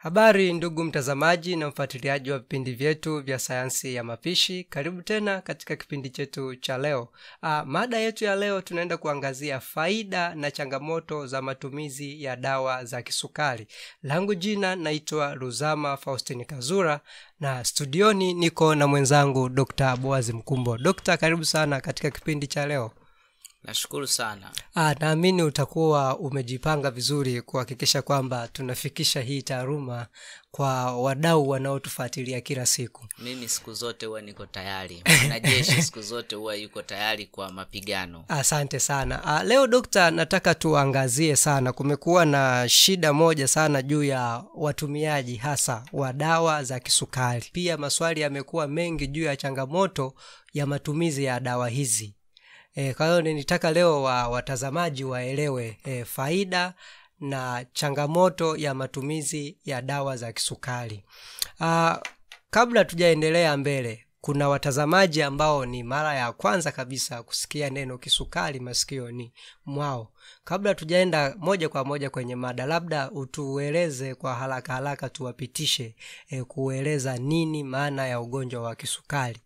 habari ndugu mtazamaji na mfuatiliaji wa vipindi vyetu vya sayansi ya mapishi karibu tena katika kipindi chetu cha leo Aa, mada yetu ya leo tunaenda kuangazia faida na changamoto za matumizi ya dawa za kisukari langu jina naitwa ruzama faustin kazura na studioni niko na mwenzangu dr boazi mkumbo dokta karibu sana katika kipindi cha leo nashukuru sana Ah, naamini utakuwa umejipanga vizuri kuhakikisha kwamba tunafikisha hii taaluma kwa wadau wanaotufuatilia kila siku mimi siku zote huwa niko tayari mwanajeshi siku zote huwa yuko tayari kwa mapigano asante sana ah, leo dokta nataka tuangazie sana kumekuwa na shida moja sana juu ya watumiaji hasa wa dawa za kisukari pia maswali yamekuwa mengi juu ya changamoto ya matumizi ya dawa hizi e, kwa hiyo nilitaka leo wa, watazamaji waelewe e, faida na changamoto ya matumizi ya dawa za kisukari Aa, kabla tujaendelea mbele kuna watazamaji ambao ni mara ya kwanza kabisa kusikia neno kisukari masikioni mwao kabla tujaenda moja kwa moja kwenye mada labda utueleze kwa haraka haraka tuwapitishe e, kueleza nini maana ya ugonjwa wa kisukari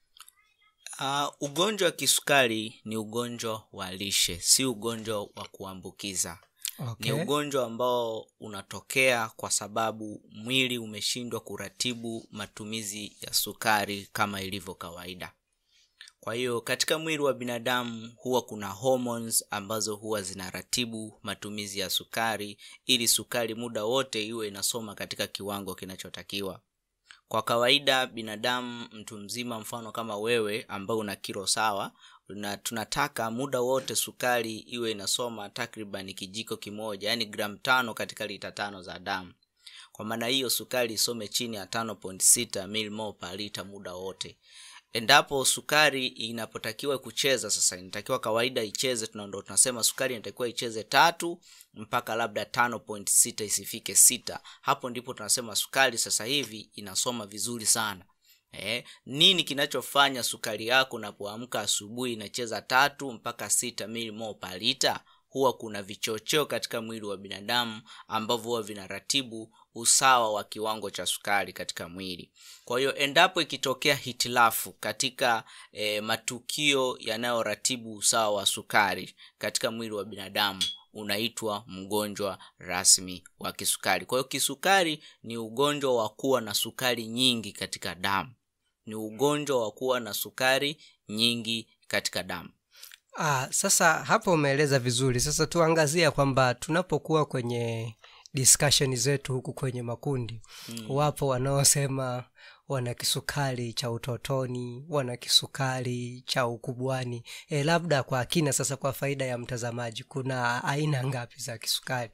uh, ugonjwa wa kisukari ni ugonjwa wa lishe si ugonjwa wa kuambukiza okay. ni ugonjwa ambao unatokea kwa sababu mwili umeshindwa kuratibu matumizi ya sukari kama ilivyo kawaida kwa hiyo katika mwili wa binadamu huwa kuna hormones ambazo huwa zinaratibu matumizi ya sukari ili sukari muda wote iwe inasoma katika kiwango kinachotakiwa kwa kawaida binadamu mtu mzima mfano kama wewe ambao una kilo sawa na tunataka muda wote sukari iwe inasoma takriban kijiko kimoja yani gram tano katika lita tano za damu kwa maana hiyo sukari isome chini ya 5.6 milmol per lita muda wote endapo sukari inapotakiwa kucheza sasa inatakiwa kawaida icheze tunando tunasema sukari inatakiwa icheze tatu mpaka labda tano point sita isifike sita hapo ndipo tunasema sukari sasa hivi inasoma vizuri sana Eh, nini kinachofanya sukari yako unapoamka asubuhi inacheza tatu mpaka sita milimo palita huwa kuna vichocheo katika mwili wa binadamu ambavyo huwa vinaratibu usawa wa kiwango cha sukari katika mwili kwa hiyo endapo ikitokea hitilafu katika e, matukio yanayoratibu usawa wa sukari katika mwili wa binadamu unaitwa mgonjwa rasmi wa kisukari kwa hiyo kisukari ni ugonjwa wa kuwa na sukari nyingi katika damu ni ugonjwa wa kuwa na sukari nyingi katika damu Ah, sasa hapo umeeleza vizuri sasa tuangazia kwamba tunapokuwa kwenye discussion zetu huku kwenye makundi mm. wapo wanaosema wana kisukari cha utotoni wana kisukari cha ukubwani e, labda kwa kina sasa kwa faida ya mtazamaji kuna aina ngapi za kisukari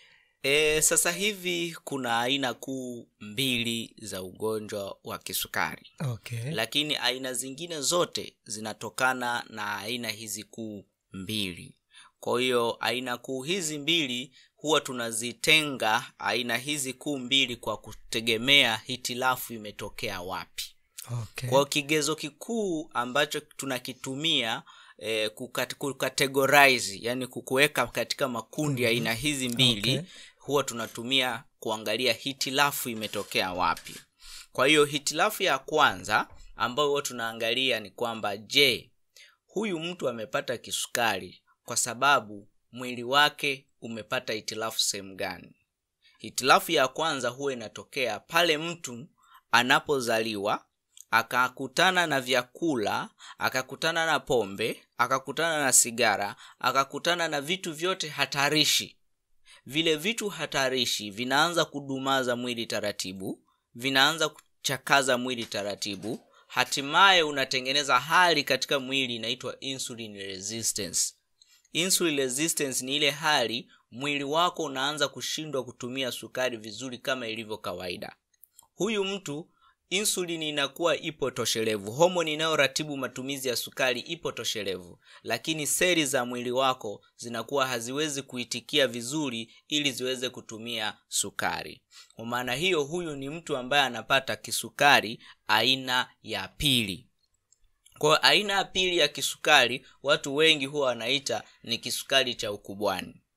e, sasa hivi kuna aina kuu mbili za ugonjwa wa kisukari okay. lakini aina zingine zote zinatokana na aina hizi kuu mbili kwa hiyo aina kuu hizi mbili huwa tunazitenga aina hizi kuu mbili kwa kutegemea hitilafu imetokea wapi okay. kwa hiyo kigezo kikuu ambacho tunakitumia eh, kukat- kukategorize yani kukuweka katika makundi ya aina hizi mbili Okay. huwa tunatumia kuangalia hitilafu imetokea wapi kwa hiyo hitilafu ya kwanza ambayo huwa tunaangalia ni kwamba je huyu mtu amepata kisukari kwa sababu mwili wake umepata hitilafu sehemu gani hitilafu ya kwanza huwa inatokea pale mtu anapozaliwa akakutana na vyakula akakutana na pombe akakutana na sigara akakutana na vitu vyote hatarishi vile vitu hatarishi vinaanza kudumaza mwili taratibu vinaanza kuchakaza mwili taratibu hatimaye unatengeneza hali katika mwili inaitwa insulin resistance insulin resistance ni ile hali mwili wako unaanza kushindwa kutumia sukari vizuri kama ilivyo kawaida huyu mtu insulini inakuwa ipo toshelevu homoni inayoratibu matumizi ya sukari ipo toshelevu lakini seli za mwili wako zinakuwa haziwezi kuitikia vizuri ili ziweze kutumia sukari kwa maana hiyo huyu ni mtu ambaye anapata kisukari aina ya pili kwa aina ya pili ya kisukari watu wengi huwa wanaita ni kisukari cha ukubwani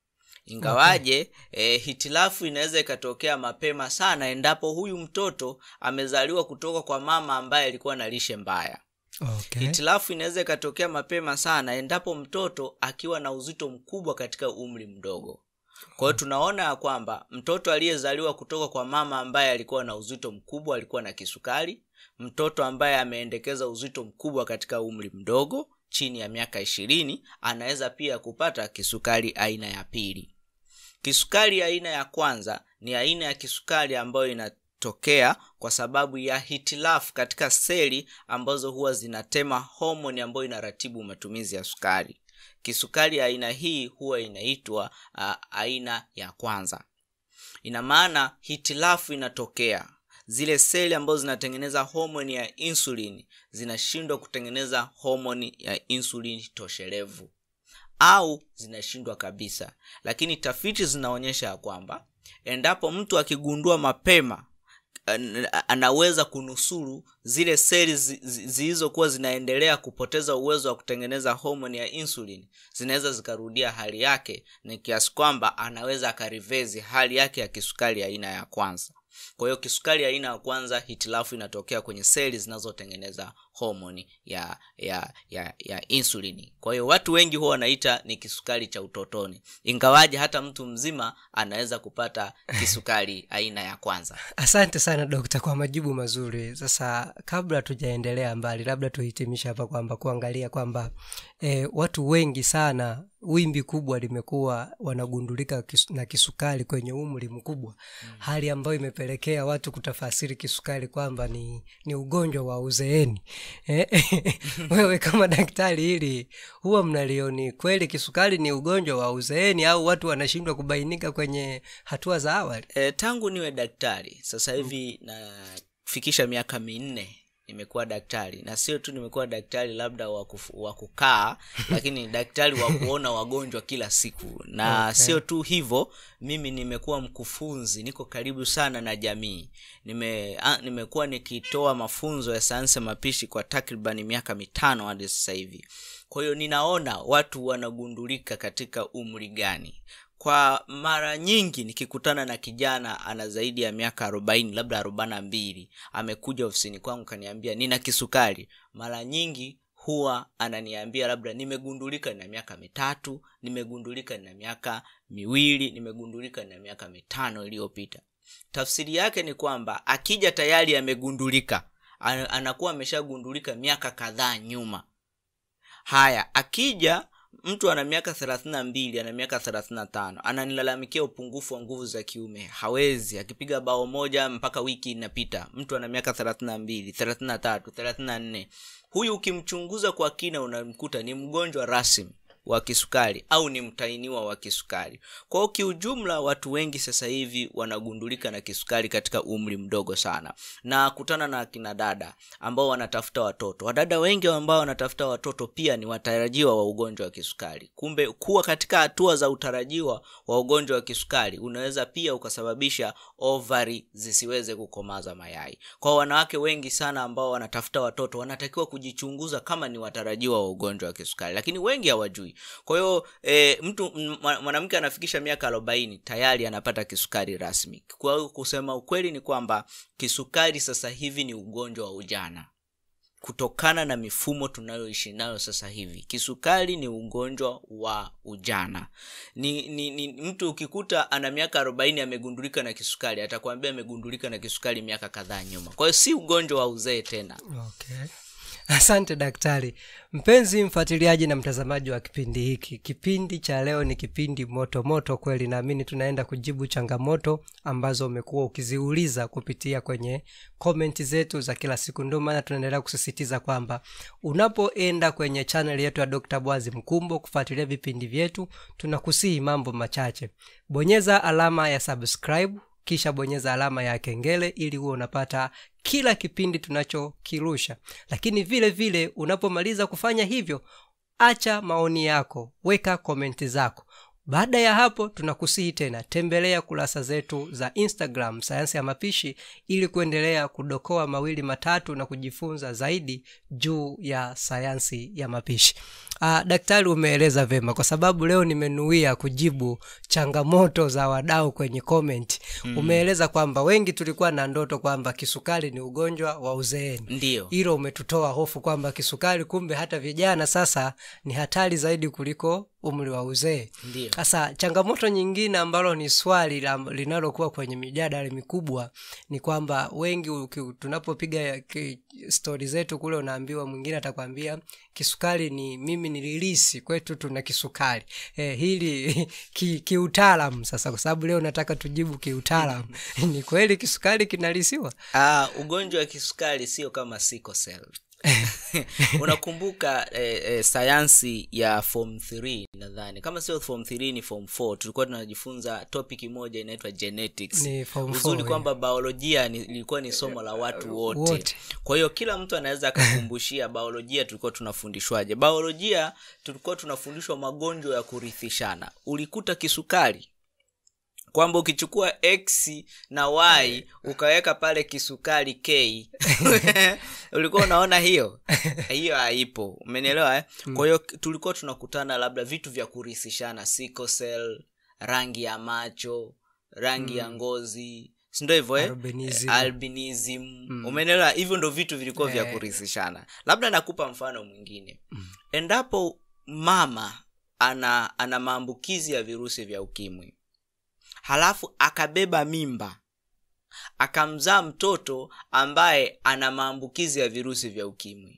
ingawaje okay. e, hitilafu inaweza ikatokea mapema sana endapo huyu mtoto amezaliwa kutoka kwa mama ambaye alikuwa na lishe mbaya okay. hitilafu inaweza ikatokea mapema sana endapo mtoto akiwa na uzito mkubwa katika umri mdogo kwa hiyo tunaona ya kwamba mtoto aliyezaliwa kutoka kwa mama ambaye alikuwa na uzito mkubwa alikuwa na kisukari mtoto ambaye ameendekeza uzito mkubwa katika umri mdogo chini ya miaka ishirini anaweza pia kupata kisukari aina ya pili kisukari aina ya kwanza ni aina ya kisukari ambayo inatokea kwa sababu ya hitilafu katika seli ambazo huwa zinatema homoni ambayo inaratibu matumizi ya sukari kisukari aina hii huwa inaitwa uh, aina ya kwanza ina maana hitilafu inatokea zile seli ambazo zinatengeneza homoni ya insulin zinashindwa kutengeneza homoni ya insulin toshelevu au zinashindwa kabisa lakini tafiti zinaonyesha ya kwamba endapo mtu akigundua mapema anaweza kunusuru zile seli zilizokuwa zinaendelea kupoteza uwezo wa kutengeneza homoni ya insulin zinaweza zikarudia hali yake ni kiasi kwamba anaweza akarivezi hali yake ya kisukari aina ya kwanza kwa hiyo kisukari aina ya kwanza hitilafu inatokea kwenye seli zinazotengeneza homoni ya ya ya ya insulini kwa hiyo watu wengi huwa wanaita ni kisukari cha utotoni ingawaje hata mtu mzima anaweza kupata kisukari aina ya kwanza asante sana dokta kwa majibu mazuri sasa kabla tujaendelea mbali labda tuhitimishe hapa kwamba kuangalia kwamba e, watu wengi sana wimbi kubwa limekuwa wanagundulika kis, na kisukari kwenye umri mkubwa mm. hali ambayo imepelekea watu kutafasiri kisukari kwamba ni, ni ugonjwa wa uzeeni wewe kama daktari hili huwa mnalioni kweli kisukari ni ugonjwa wa uzeeni au watu wanashindwa kubainika kwenye hatua za awali e, tangu niwe daktari sasa hivi mm. nafikisha miaka minne nimekuwa daktari na sio tu nimekuwa daktari labda wa kukaa lakini daktari wa kuona wagonjwa kila siku na okay. sio tu hivyo mimi nimekuwa mkufunzi niko karibu sana na jamii nime a, nimekuwa nikitoa mafunzo ya sayansi ya mapishi kwa takribani miaka mitano hadi sasa hivi kwa hiyo ninaona watu wanagundulika katika umri gani kwa mara nyingi nikikutana na kijana ana zaidi ya miaka arobaini labda arobaina mbili amekuja ofisini kwangu kaniambia nina kisukari mara nyingi huwa ananiambia labda nimegundulika na miaka mitatu nimegundulika na miaka miwili nimegundulika na miaka mitano iliyopita tafsiri yake ni kwamba akija tayari amegundulika anakuwa ameshagundulika miaka kadhaa nyuma haya akija mtu ana miaka thelathini na mbili ana miaka thelathini na tano ananilalamikia upungufu wa nguvu za kiume hawezi akipiga bao moja mpaka wiki inapita mtu ana miaka thelathini na mbili thelathini na tatu thelathini na nne huyu ukimchunguza kwa kina unamkuta ni mgonjwa rasmi wa kisukari au ni mtainiwa wa kisukari kwa hiyo kiujumla watu wengi sasa hivi wanagundulika na kisukari katika umri mdogo sana na kutana na akina dada ambao wanatafuta watoto wadada wengi ambao wanatafuta watoto pia ni watarajiwa wa ugonjwa wa kisukari kumbe kuwa katika hatua za utarajiwa wa ugonjwa wa kisukari unaweza pia ukasababisha ovari zisiweze kukomaza mayai kwa wanawake wengi sana ambao wanatafuta watoto wanatakiwa kujichunguza kama ni watarajiwa wa ugonjwa wa kisukari lakini wengi hawajui kwa hiyo e, mtu mwanamke anafikisha miaka arobaini tayari anapata kisukari rasmi kwa hiyo kusema ukweli ni kwamba kisukari sasa hivi ni ugonjwa wa ujana kutokana na mifumo tunayoishi nayo sasa hivi kisukari ni ugonjwa wa ujana ni, ni, ni mtu ukikuta ana miaka arobaini amegundulika na kisukari atakwambia amegundulika na kisukari miaka kadhaa nyuma kwa hiyo si ugonjwa wa uzee tena okay asante daktari mpenzi mfuatiliaji na mtazamaji wa kipindi hiki kipindi cha leo ni kipindi moto moto kweli naamini tunaenda kujibu changamoto ambazo umekuwa ukiziuliza kupitia kwenye komenti zetu za kila siku ndio maana tunaendelea kusisitiza kwamba unapoenda kwenye chaneli yetu ya dr bwazi mkumbo kufuatilia vipindi vyetu tunakusihi mambo machache bonyeza alama ya subscribe kisha bonyeza alama ya kengele ili huwe unapata kila kipindi tunachokirusha lakini vile vile unapomaliza kufanya hivyo acha maoni yako weka komenti zako baada ya hapo tunakusihi tena tembelea kurasa zetu za instagram sayansi ya mapishi ili kuendelea kudokoa mawili matatu na kujifunza zaidi juu ya sayansi ya mapishi uh, daktari umeeleza vema kwa sababu leo nimenuia kujibu changamoto za wadau kwenye comment mm. umeeleza kwamba wengi tulikuwa na ndoto kwamba kisukari ni ugonjwa wa uzeeni ndiyo hilo umetutoa hofu kwamba kisukari kumbe hata vijana sasa ni hatari zaidi kuliko umri wa uzee ndiyo sasa changamoto nyingine ambalo ni swali la- linalokuwa kwenye mijadala mikubwa ni kwamba wengi uki- tunapopiga ki- stori zetu kule unaambiwa mwingine atakwambia kisukari ni mimi nililisi kwetu tuna kisukari eh, hili ki- kiutaalamu sasa kwa sababu leo nataka tujibu kiutaalamu ni kweli kisukari kinalisiwa Ah, ugonjwa wa kisukari sio kama sickle cell unakumbuka eh, eh, sayansi ya form 3 nadhani kama sio form 3 ni form 4 tulikuwa tunajifunza topic moja inaitwa genetics Ni form uzuri four, kwamba biolojia ni, ilikuwa ni somo la watu wote, wote. kwa hiyo kila mtu anaweza akakumbushia biolojia tulikuwa tunafundishwaje biolojia tulikuwa tunafundishwa magonjwa ya kurithishana ulikuta kisukari kwamba ukichukua x na y ukaweka pale kisukari k ulikuwa unaona hiyo hiyo haipo umenielewa eh? kwa hiyo tulikuwa tunakutana labda vitu vya kurithishana sickle cell rangi ya macho rangi ya ngozi sindo hivyo eh? Albinism. albinism umenielewa hivyo ndo vitu vilikuwa vya Eh. kurithishana labda nakupa mfano mwingine endapo mama ana ana maambukizi ya virusi vya ukimwi halafu akabeba mimba akamzaa mtoto ambaye ana maambukizi ya virusi vya ukimwi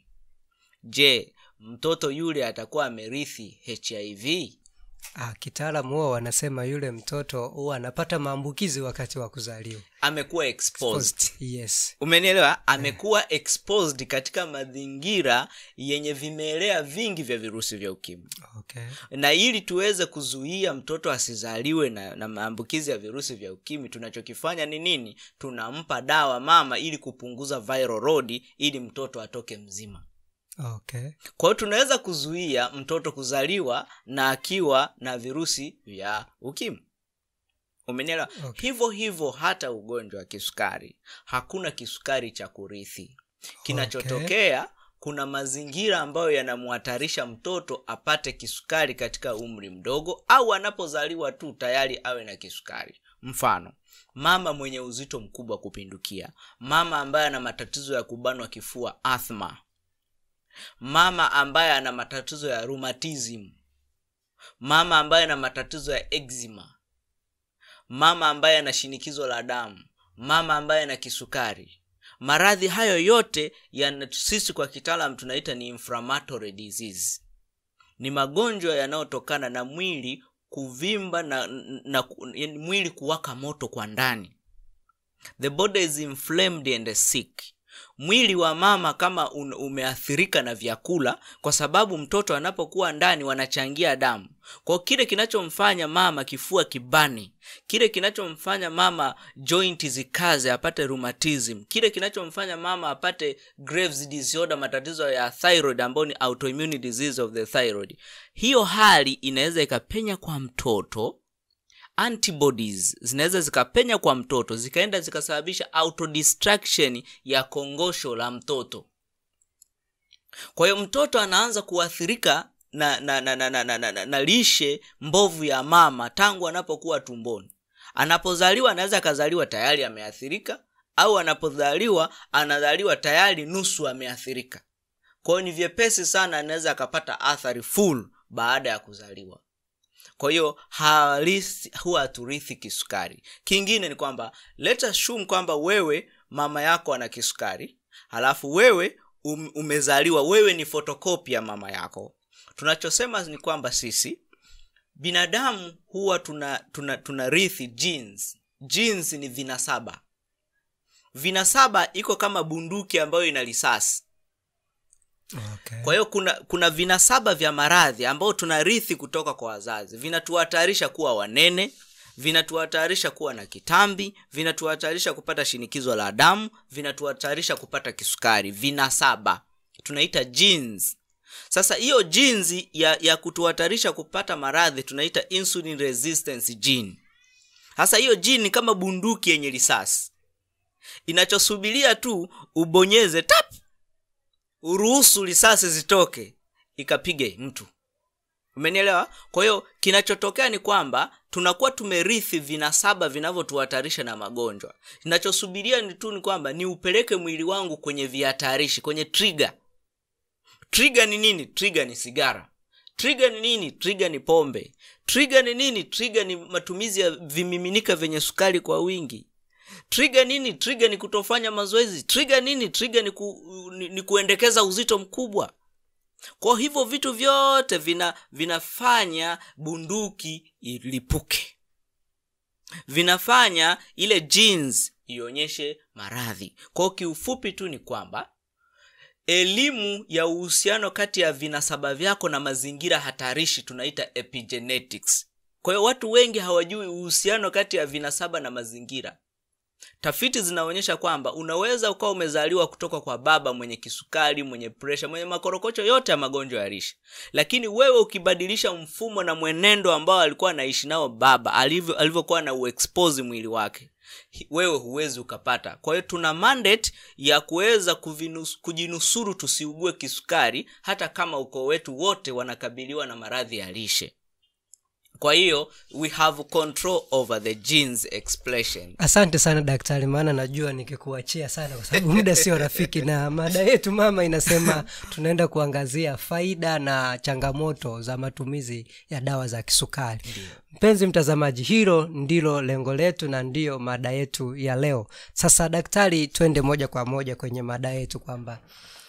je mtoto yule atakuwa amerithi hiv ah, kitaalamu huwa wanasema yule mtoto huwa anapata maambukizi wakati wa kuzaliwa amekuwa exposed yes umenielewa amekuwa exposed katika mazingira yenye vimelea vingi vya virusi vya ukimwi okay na ili tuweze kuzuia mtoto asizaliwe na, na maambukizi ya virusi vya ukimwi tunachokifanya ni nini tunampa dawa mama ili kupunguza viral load ili mtoto atoke mzima okay kwa hiyo tunaweza kuzuia mtoto kuzaliwa na akiwa na virusi vya ukimwi umenielewa Okay. hivyo hivyo hata ugonjwa wa kisukari hakuna kisukari cha kurithi kinachotokea kuna mazingira ambayo yanamhatarisha mtoto apate kisukari katika umri mdogo au anapozaliwa tu tayari awe na kisukari mfano mama mwenye uzito mkubwa kupindukia mama ambaye ana matatizo ya kubanwa kifua athma mama ambaye ana matatizo ya rheumatism mama ambaye ana matatizo ya eczema mama ambaye ana shinikizo la damu mama ambaye ana kisukari maradhi hayo yote yana sisi kwa kitaalam tunaita ni inflammatory disease ni magonjwa yanayotokana na mwili kuvimba na, na, na yani mwili kuwaka moto kwa ndani the body is inflamed and sick mwili wa mama kama un, umeathirika na vyakula kwa sababu mtoto anapokuwa ndani wanachangia damu kwao kile kinachomfanya mama kifua kibani kile kinachomfanya mama joint zikaze apate rheumatism kile kinachomfanya mama apate graves disorder matatizo ya thyroid ambayo ni autoimmune disease of the thyroid hiyo hali inaweza ikapenya kwa mtoto antibodies zinaweza zikapenya kwa mtoto zikaenda zikasababisha autodestruction ya kongosho la mtoto kwa hiyo mtoto anaanza kuathirika na na, na, na, na, na, na, na, na lishe mbovu ya mama tangu anapokuwa tumboni anapozaliwa anaweza akazaliwa tayari ameathirika au anapozaliwa anazaliwa tayari nusu ameathirika kwa hiyo ni vyepesi sana anaweza akapata athari full baada ya kuzaliwa kwa hiyo halisi huwa haturithi kisukari kingine ni kwamba let assume kwamba wewe mama yako ana kisukari halafu wewe um, umezaliwa wewe ni fotokopi ya mama yako tunachosema ni kwamba sisi binadamu huwa tuna tuna, tuna rithi genes genes ni vinasaba vinasaba iko kama bunduki ambayo ina risasi okay kwa hiyo kuna kuna vinasaba vya maradhi ambao tunarithi kutoka kwa wazazi vinatuhatarisha kuwa wanene vinatuhatarisha kuwa na kitambi vinatuhatarisha kupata shinikizo la damu vinatuhatarisha kupata kisukari vinasaba tunaita genes sasa hiyo jinsi ya, ya kutuhatarisha kupata maradhi tunaita insulin resistance gene sasa hiyo gene ni kama bunduki yenye risasi inachosubiria tu ubonyeze tap uruhusu risasi zitoke ikapige mtu umenielewa kwa hiyo kinachotokea ni kwamba tunakuwa tumerithi vinasaba vinavyotuhatarisha na magonjwa kinachosubiria ni tu ni kwamba ni upeleke mwili wangu kwenye vihatarishi kwenye trigger trigger ni nini trigger ni sigara trigger ni nini trigger ni pombe trigger ni nini trigger ni matumizi ya vimiminika vyenye sukari kwa wingi trigger nini trigger ni kutofanya mazoezi trigger nini trigger ni, ku, ni, ni kuendekeza uzito mkubwa kwa hivyo vitu vyote vina vinafanya bunduki ilipuke vinafanya ile jeans ionyeshe maradhi kwao kiufupi tu ni kwamba elimu ya uhusiano kati ya vinasaba vyako na mazingira hatarishi tunaita epigenetics kwa hiyo watu wengi hawajui uhusiano kati ya vinasaba na mazingira tafiti zinaonyesha kwamba unaweza ukawa umezaliwa kutoka kwa baba mwenye kisukari mwenye presha mwenye makorokocho yote ya magonjwa ya lishe lakini wewe ukibadilisha mfumo na mwenendo ambao alikuwa anaishi nao baba alivyo alivyokuwa na uexpose mwili wake wewe huwezi ukapata kwa hiyo tuna mandate ya kuweza kujinusuru tusiugue kisukari hata kama ukoo wetu wote wanakabiliwa na maradhi ya lishe kwa hiyo we have control over the genes expression asante sana daktari maana najua nikikuachia sana kwa sababu muda sio rafiki na mada yetu mama inasema tunaenda kuangazia faida na changamoto za matumizi ya dawa za kisukari Ndiyo. mpenzi mtazamaji hilo ndilo lengo letu na ndiyo mada yetu ya leo sasa daktari twende moja kwa moja kwenye mada yetu kwamba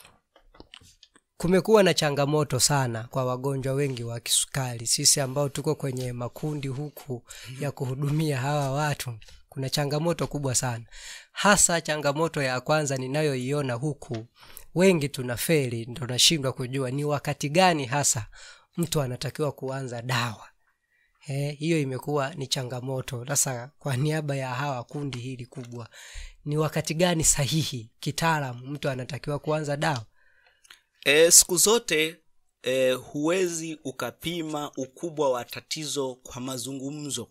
kumekuwa na changamoto sana kwa wagonjwa wengi wa kisukari sisi ambao tuko kwenye makundi huku ya kuhudumia hawa watu kuna changamoto kubwa sana hasa changamoto ya kwanza ninayoiona huku wengi tuna feri ndo nashindwa kujua ni wakati gani hasa mtu anatakiwa kuanza dawa Eh, hiyo imekuwa ni changamoto sasa kwa niaba ya hawa kundi hili kubwa ni wakati gani sahihi kitaalamu mtu anatakiwa kuanza dawa e, siku zote e, huwezi ukapima ukubwa wa tatizo kwa mazungumzo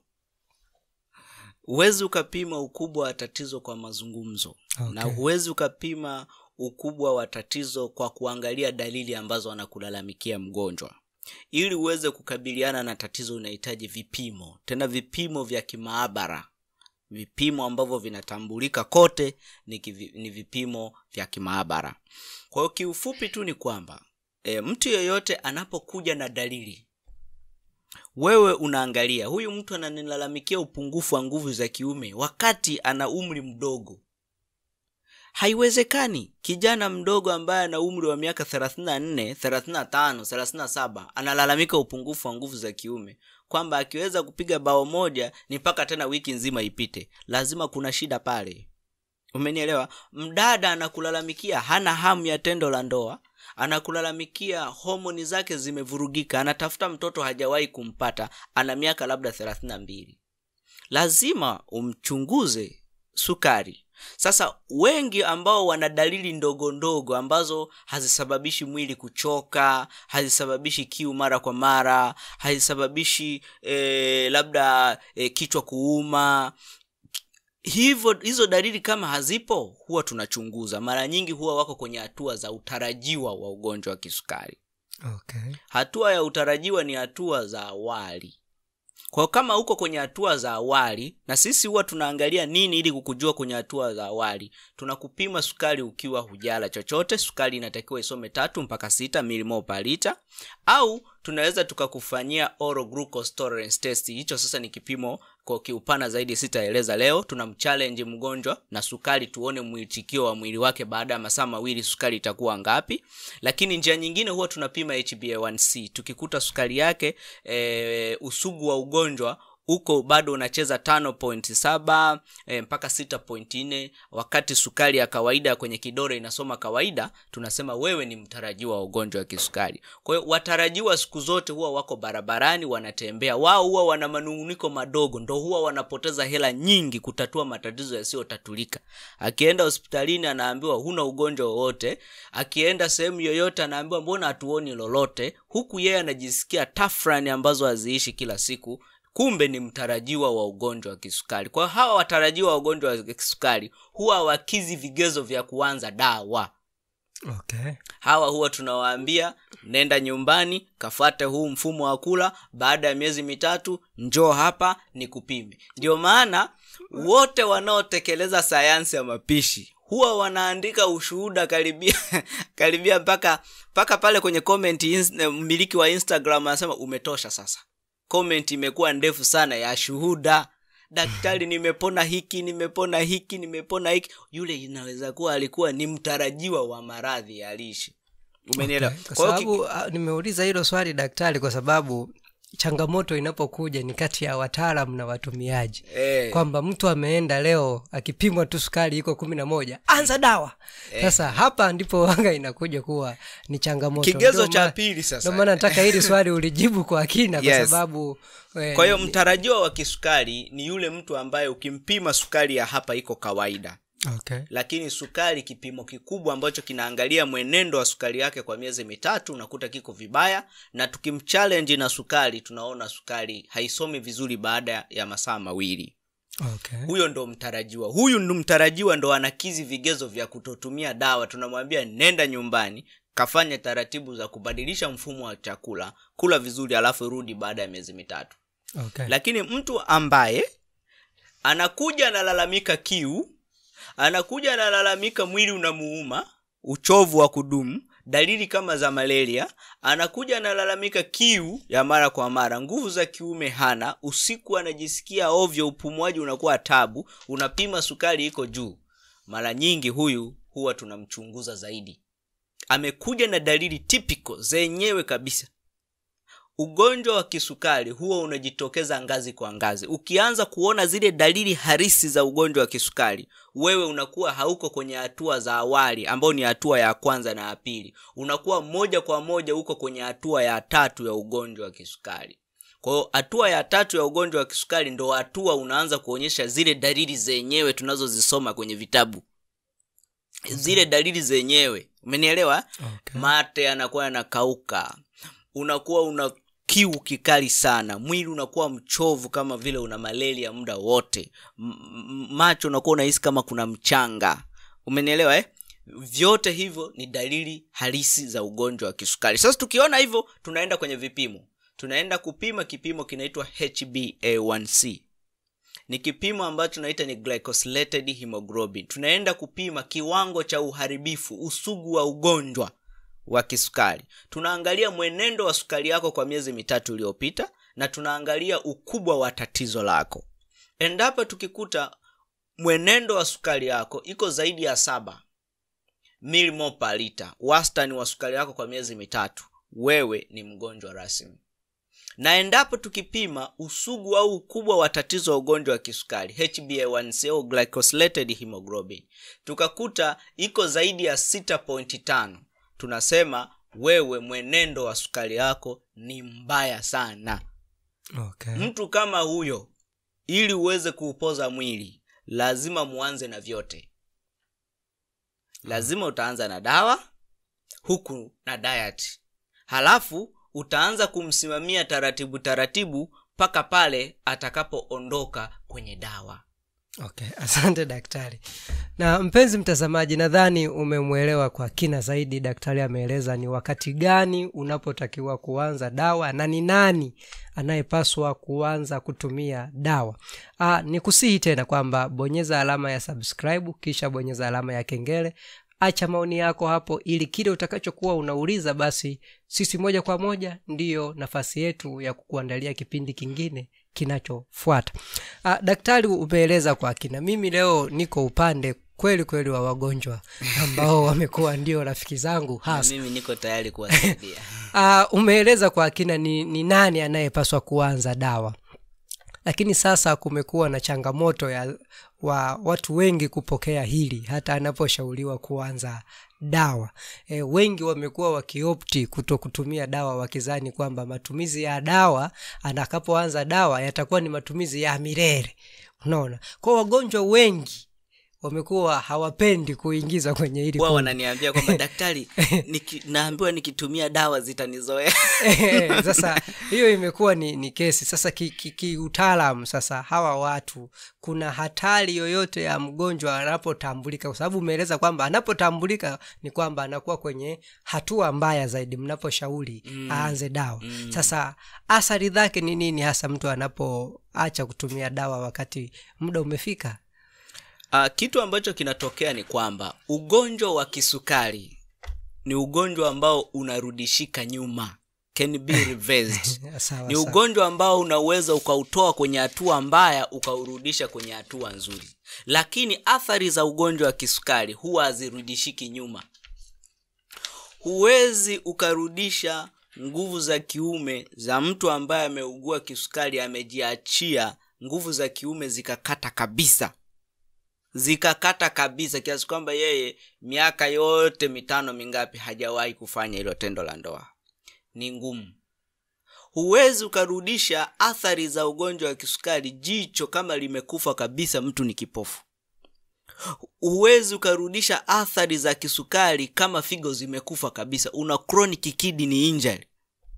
huwezi ukapima ukubwa wa tatizo kwa mazungumzo Okay. na huwezi ukapima ukubwa wa tatizo kwa kuangalia dalili ambazo anakulalamikia mgonjwa ili uweze kukabiliana na tatizo unahitaji vipimo tena vipimo vya kimaabara vipimo ambavyo vinatambulika kote ni, kivi, ni vipimo vya kimaabara kwa hiyo kiufupi tu ni kwamba e, mtu yeyote anapokuja na dalili wewe unaangalia huyu mtu ananilalamikia upungufu wa nguvu za kiume wakati ana umri mdogo haiwezekani kijana mdogo ambaye ana umri wa miaka 34 35 37 analalamika upungufu wa nguvu za kiume kwamba akiweza kupiga bao moja ni mpaka tena wiki nzima ipite lazima kuna shida pale umenielewa mdada anakulalamikia hana hamu ya tendo la ndoa anakulalamikia homoni zake zimevurugika anatafuta mtoto hajawahi kumpata ana miaka labda 32 lazima umchunguze sukari sasa wengi ambao wana dalili ndogo ndogo ambazo hazisababishi mwili kuchoka hazisababishi kiu mara kwa mara hazisababishi eh, labda eh, kichwa kuuma hivyo hizo dalili kama hazipo huwa tunachunguza mara nyingi huwa wako kwenye hatua za utarajiwa wa ugonjwa wa kisukari okay. hatua ya utarajiwa ni hatua za awali kwa hiyo kama uko kwenye hatua za awali na sisi huwa tunaangalia nini ili kukujua kwenye hatua za awali tunakupima sukari ukiwa hujala chochote sukari inatakiwa isome tatu mpaka sita milimo per lita au tunaweza tukakufanyia oral glucose tolerance test hicho sasa ni kipimo kwa kiupana zaidi sitaeleza leo tunamchallenge mgonjwa na sukari tuone mwitikio wa mwili wake baada ya masaa mawili sukari itakuwa ngapi lakini njia nyingine huwa tunapima hba1c tukikuta sukari yake e, usugu wa ugonjwa huko bado unacheza tano point saba e, mpaka sita point nne wakati sukari ya kawaida kwenye kidore inasoma kawaida tunasema wewe ni mtarajiwa wa ugonjwa wa kisukari kwa hiyo watarajiwa siku zote huwa wako barabarani wanatembea wao huwa wana manunguniko madogo ndo huwa wanapoteza hela nyingi kutatua matatizo yasiyotatulika akienda hospitalini anaambiwa huna ugonjwa wowote akienda sehemu yoyote anaambiwa mbona hatuoni lolote huku yeye anajisikia tafrani ambazo haziishi kila siku kumbe ni mtarajiwa wa ugonjwa wa kisukari kwa hiyo hawa watarajiwa wa ugonjwa wa kisukari huwa wakizi vigezo vya kuanza dawa okay. hawa huwa tunawaambia nenda nyumbani kafate huu mfumo wa kula baada ya miezi mitatu njoo hapa ni kupime ndio maana wote wanaotekeleza sayansi ya mapishi huwa wanaandika ushuhuda karibia karibia mpaka mpaka pale kwenye comment ins- mmiliki wa instagram anasema umetosha sasa comment imekuwa ndefu sana ya shuhuda daktari nimepona hiki nimepona hiki nimepona hiki yule inaweza kuwa alikuwa ni mtarajiwa wa maradhi ya lishe umenielewa Okay. kwa Kwa hiyo ki- sababu ah, nimeuliza hilo swali daktari kwa sababu changamoto inapokuja ni kati ya wataalam na watumiaji eh, kwamba mtu ameenda leo akipimwa tu sukari iko kumi na moja anza dawa sasa hapa ndipo wanga inakuja kuwa ni changamoto kigezo Ndio cha maana- pili ndio sasa maana nataka hili swali ulijibu kwa kina kwa Yes. sababu eh, kwa hiyo mtarajiwa wa kisukari ni yule mtu ambaye ukimpima sukari ya hapa iko kawaida okay. lakini sukari kipimo kikubwa ambacho kinaangalia mwenendo wa sukari yake kwa miezi mitatu unakuta kiko vibaya na tukimchallenge na sukari tunaona sukari haisomi vizuri baada ya masaa mawili Okay. huyo ndo mtarajiwa huyu ndo mtarajiwa ndo anakizi vigezo vya kutotumia dawa tunamwambia nenda nyumbani kafanya taratibu za kubadilisha mfumo wa chakula kula vizuri alafu rudi baada ya miezi mitatu Okay. lakini mtu ambaye anakuja analalamika kiu anakuja analalamika mwili unamuuma uchovu wa kudumu dalili kama za malaria anakuja analalamika kiu ya mara kwa mara nguvu za kiume hana usiku anajisikia ovyo upumuaji unakuwa tabu unapima sukari iko juu mara nyingi huyu huwa tunamchunguza zaidi amekuja na dalili typical zenyewe kabisa ugonjwa wa kisukari huwa unajitokeza ngazi kwa ngazi ukianza kuona zile dalili harisi za ugonjwa wa kisukari wewe unakuwa hauko kwenye hatua za awali ambao ni hatua ya kwanza na ya pili unakuwa moja kwa moja uko kwenye hatua ya tatu ya ugonjwa wa kisukari kwa hiyo hatua ya tatu ya ugonjwa wa kisukari ndo hatua unaanza kuonyesha zile dalili zenyewe tunazozisoma kwenye vitabu zile dalili zenyewe umenielewa Okay. mate yanakuwa yanakauka unakuwa una kiu kikali sana mwili unakuwa mchovu kama vile una malaria muda wote M- m- macho unakuwa unahisi kama kuna mchanga umenielewa eh? vyote hivyo ni dalili halisi za ugonjwa wa kisukari sasa tukiona hivyo tunaenda kwenye vipimo tunaenda kupima kipimo kinaitwa hba1c ni kipimo ambacho tunaita ni glycosylated hemoglobin tunaenda kupima kiwango cha uharibifu usugu wa ugonjwa wa kisukari tunaangalia mwenendo wa sukari yako kwa miezi mitatu iliyopita na tunaangalia ukubwa wa tatizo lako endapo tukikuta mwenendo wa sukari yako iko zaidi ya saba milimo per lita wastani wa sukari yako kwa miezi mitatu wewe ni mgonjwa rasmi na endapo tukipima usugu au ukubwa wa tatizo wa ugonjwa wa kisukari hba1c au glycosylated hemoglobin tukakuta iko zaidi ya 6.5 tunasema wewe mwenendo wa sukari yako ni mbaya sana Okay. mtu kama huyo ili uweze kuupoza mwili lazima muanze na vyote lazima utaanza na dawa huku na diet halafu utaanza kumsimamia taratibu taratibu mpaka pale atakapoondoka kwenye dawa okay asante daktari na mpenzi mtazamaji nadhani umemwelewa kwa kina zaidi daktari ameeleza ni wakati gani unapotakiwa kuanza dawa na ni nani anayepaswa kuanza kutumia dawa Aa, ni kusihi tena kwamba bonyeza alama ya subscribe kisha bonyeza alama ya kengele acha maoni yako hapo ili kile utakachokuwa unauliza basi sisi moja kwa moja ndiyo nafasi yetu ya kukuandalia kipindi kingine kinachofuata ah, daktari umeeleza kwa kina mimi leo niko upande kweli kweli wa wagonjwa ambao wamekuwa ndio rafiki zangu na hasa mimi niko tayari kuwasaidia uh, umeeleza kwa kina ni, ni nani anayepaswa kuanza dawa lakini sasa kumekuwa na changamoto ya wa watu wengi kupokea hili hata anaposhauriwa kuanza dawa e, wengi wamekuwa wakiopti kuto kutumia dawa wakizani kwamba matumizi ya dawa anakapoanza dawa yatakuwa ni matumizi ya milele unaona kwa wagonjwa wengi wamekuwa hawapendi kuingiza kwenye hili huwa kundi. wananiambia kwamba daktari niki, naambiwa nikitumia dawa zitanizoea Eh, sasa hiyo imekuwa ni, ni kesi sasa kiutaalam ki, ki sasa hawa watu kuna hatari yoyote ya mgonjwa anapotambulika kwa sababu umeeleza kwamba anapotambulika ni kwamba anakuwa kwenye hatua mbaya zaidi mnaposhauri mm. aanze dawa mm. sasa athari zake ni nini hasa mtu anapoacha kutumia dawa wakati muda umefika uh, kitu ambacho kinatokea ni kwamba ugonjwa wa kisukari ni ugonjwa ambao unarudishika nyuma can be reversed sawa, ni sawa. ugonjwa ambao unaweza ukautoa kwenye hatua mbaya ukaurudisha kwenye hatua nzuri lakini athari za ugonjwa wa kisukari huwa hazirudishiki nyuma huwezi ukarudisha nguvu za kiume za mtu ambaye ameugua kisukari amejiachia nguvu za kiume zikakata kabisa zikakata kabisa kiasi kwamba yeye miaka yote mitano mingapi hajawahi kufanya hilo tendo la ndoa ni ngumu huwezi ukarudisha athari za ugonjwa wa kisukari jicho kama limekufa kabisa mtu ni kipofu huwezi ukarudisha athari za kisukari kama figo zimekufa kabisa una chronic kidney injury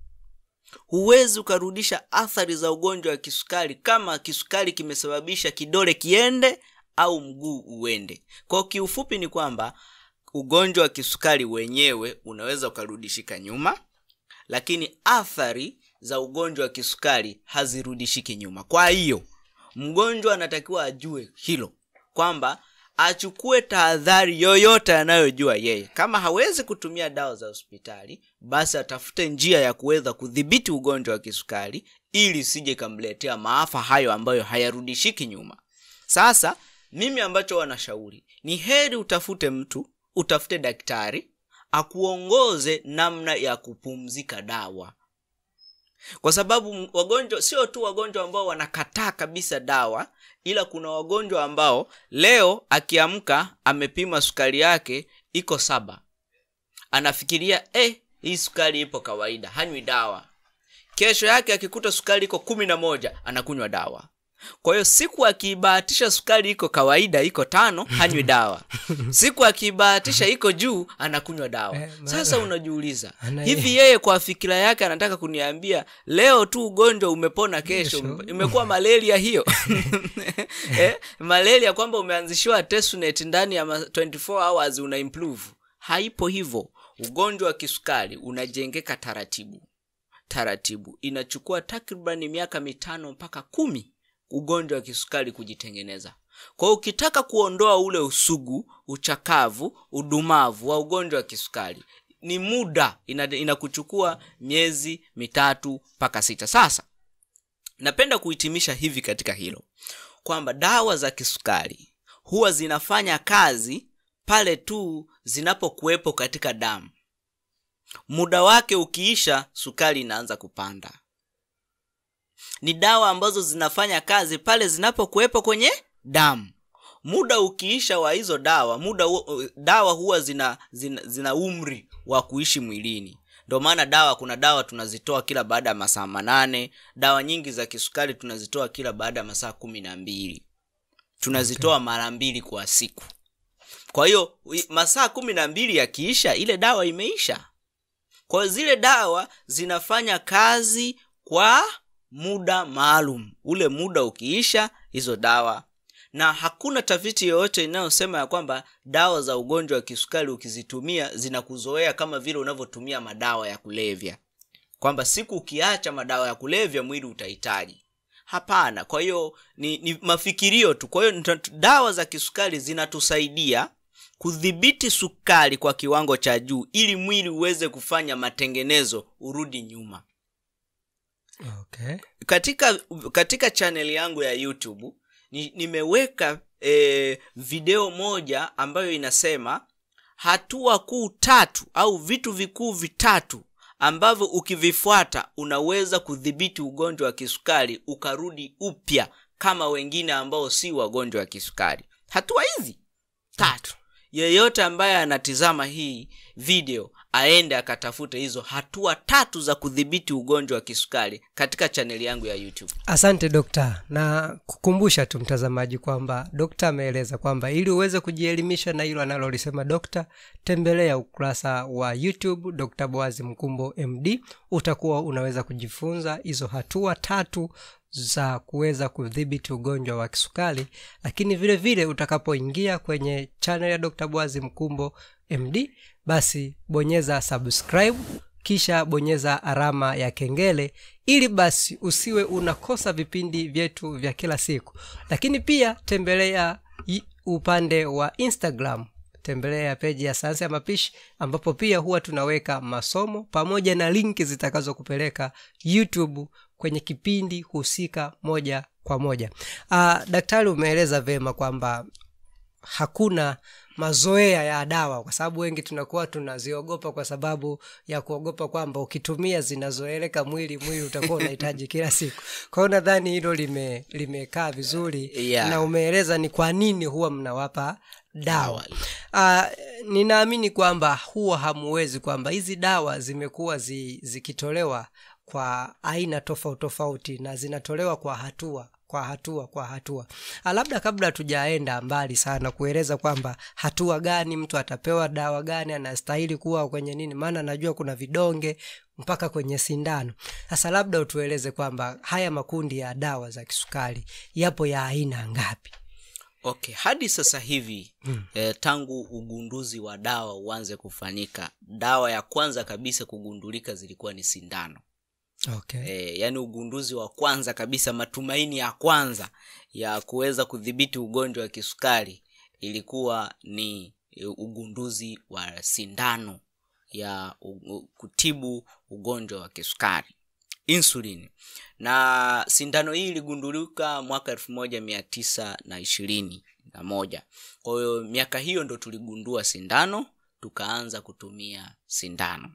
huwezi ukarudisha athari za ugonjwa wa kisukari kama kisukari kimesababisha kidole kiende au mguu uende kwao kiufupi ni kwamba ugonjwa wa kisukari wenyewe unaweza ukarudishika nyuma lakini athari za ugonjwa wa kisukari hazirudishiki nyuma kwa hiyo mgonjwa anatakiwa ajue hilo kwamba achukue tahadhari yoyote anayojua yeye kama hawezi kutumia dawa za hospitali basi atafute njia ya kuweza kudhibiti ugonjwa wa kisukari ili sije ikamletea maafa hayo ambayo hayarudishiki nyuma sasa mimi ambacho wanashauri ni heri utafute mtu utafute daktari akuongoze namna ya kupumzika dawa kwa sababu wagonjwa sio tu wagonjwa ambao wanakataa kabisa dawa ila kuna wagonjwa ambao leo akiamka amepima sukari yake iko saba anafikiria eh, hii sukari ipo kawaida hanywi dawa kesho yake akikuta sukari iko kumi na moja anakunywa dawa kwa hiyo siku akiibahatisha sukari iko kawaida iko tano hanywi dawa siku akiibahatisha iko juu anakunywa dawa Eh, maana- sasa unajiuliza Ana- hivi yeye kwa fikira yake anataka kuniambia leo tu ugonjwa umepona kesho Kesho. imekuwa malaria hiyo eh, malaria kwamba umeanzishiwa testnet ndani ya ma- 24 hours una improve haipo hivyo ugonjwa wa kisukari unajengeka taratibu taratibu inachukua takribani miaka mitano mpaka kumi ugonjwa wa kisukari kujitengeneza kwa hiyo ukitaka kuondoa ule usugu uchakavu udumavu wa ugonjwa wa kisukari ni muda ina- inakuchukua miezi mitatu mpaka sita sasa napenda kuhitimisha hivi katika hilo kwamba dawa za kisukari huwa zinafanya kazi pale tu zinapokuwepo katika damu muda wake ukiisha sukari inaanza kupanda ni dawa ambazo zinafanya kazi pale zinapokuwepo kwenye damu muda ukiisha wa hizo dawa muda hu- dawa huwa zina, zina, zina umri wa kuishi mwilini ndio maana dawa kuna dawa tunazitoa kila baada ya masaa manane dawa nyingi za kisukari tunazitoa kila baada ya masaa kumi na mbili tunazitoa okay. mara mbili kwa siku kwa hiyo i- masaa kumi na mbili yakiisha ile dawa imeisha kwa hiyo zile dawa zinafanya kazi kwa muda maalum ule muda ukiisha hizo dawa na hakuna tafiti yoyote inayosema ya kwamba dawa za ugonjwa wa kisukari ukizitumia zinakuzoea kama vile unavyotumia madawa ya kulevya kwamba siku ukiacha madawa ya kulevya mwili utahitaji hapana kwa hiyo ni, ni mafikirio tu kwa hiyo nta- dawa za kisukari zinatusaidia kudhibiti sukari kwa kiwango cha juu ili mwili uweze kufanya matengenezo urudi nyuma okay. katika katika chaneli yangu ya youtube ni, nimeweka e, video moja ambayo inasema hatua kuu tatu au vitu vikuu vitatu ambavyo ukivifuata unaweza kudhibiti ugonjwa wa kisukari ukarudi upya kama wengine ambao si wagonjwa wa kisukari hatua hizi tatu yeyote ambaye anatizama hii video aende akatafute hizo hatua tatu za kudhibiti ugonjwa wa kisukari katika chaneli yangu ya youtube asante dokta na kukumbusha tu mtazamaji kwamba dokta ameeleza kwamba ili uweze kujielimisha na hilo analolisema dokta tembelea ukurasa wa youtube dr boazi mkumbo md utakuwa unaweza kujifunza hizo hatua tatu za kuweza kudhibiti ugonjwa wa kisukari lakini vile vile utakapoingia kwenye channel ya dr boazi mkumbo md basi bonyeza subscribe kisha bonyeza alama ya kengele ili basi usiwe unakosa vipindi vyetu vya kila siku lakini pia tembelea i- upande wa instagram tembelea peji ya sayansi ya mapishi ambapo pia huwa tunaweka masomo pamoja na linki zitakazokupeleka youtube kwenye kipindi husika moja kwa moja uh, daktari umeeleza vyema kwamba hakuna mazoea ya dawa kwa sababu wengi tunakuwa tunaziogopa kwa sababu ya kuogopa kwamba ukitumia zinazoeleka mwili mwili utakuwa unahitaji kila siku kwa hiyo nadhani hilo lime limekaa vizuri Yeah. na umeeleza ni kwa nini huwa mnawapa dawa Dawa. uh, ninaamini kwamba huwa hamuwezi kwamba hizi dawa zimekuwa zi, zikitolewa kwa aina tofauti tofauti na zinatolewa kwa hatua kwa hatua kwa hatua Ah, labda kabla hatujaenda mbali sana kueleza kwamba hatua gani mtu atapewa dawa gani anastahili kuwa kwenye nini maana najua kuna vidonge mpaka kwenye sindano sasa labda utueleze kwamba haya makundi ya dawa za kisukari yapo ya aina ngapi okay hadi sasa hivi hmm. eh, tangu ugunduzi wa dawa uanze kufanyika dawa ya kwanza kabisa kugundulika zilikuwa ni sindano okay. e, yaani ugunduzi wa kwanza kabisa matumaini ya kwanza ya kuweza kudhibiti ugonjwa wa kisukari ilikuwa ni e, ugunduzi wa sindano ya u, u, kutibu ugonjwa wa kisukari insulin na sindano hii iligundulika mwaka elfu moja mia tisa na ishirini na moja kwa hiyo miaka hiyo ndo tuligundua sindano tukaanza kutumia sindano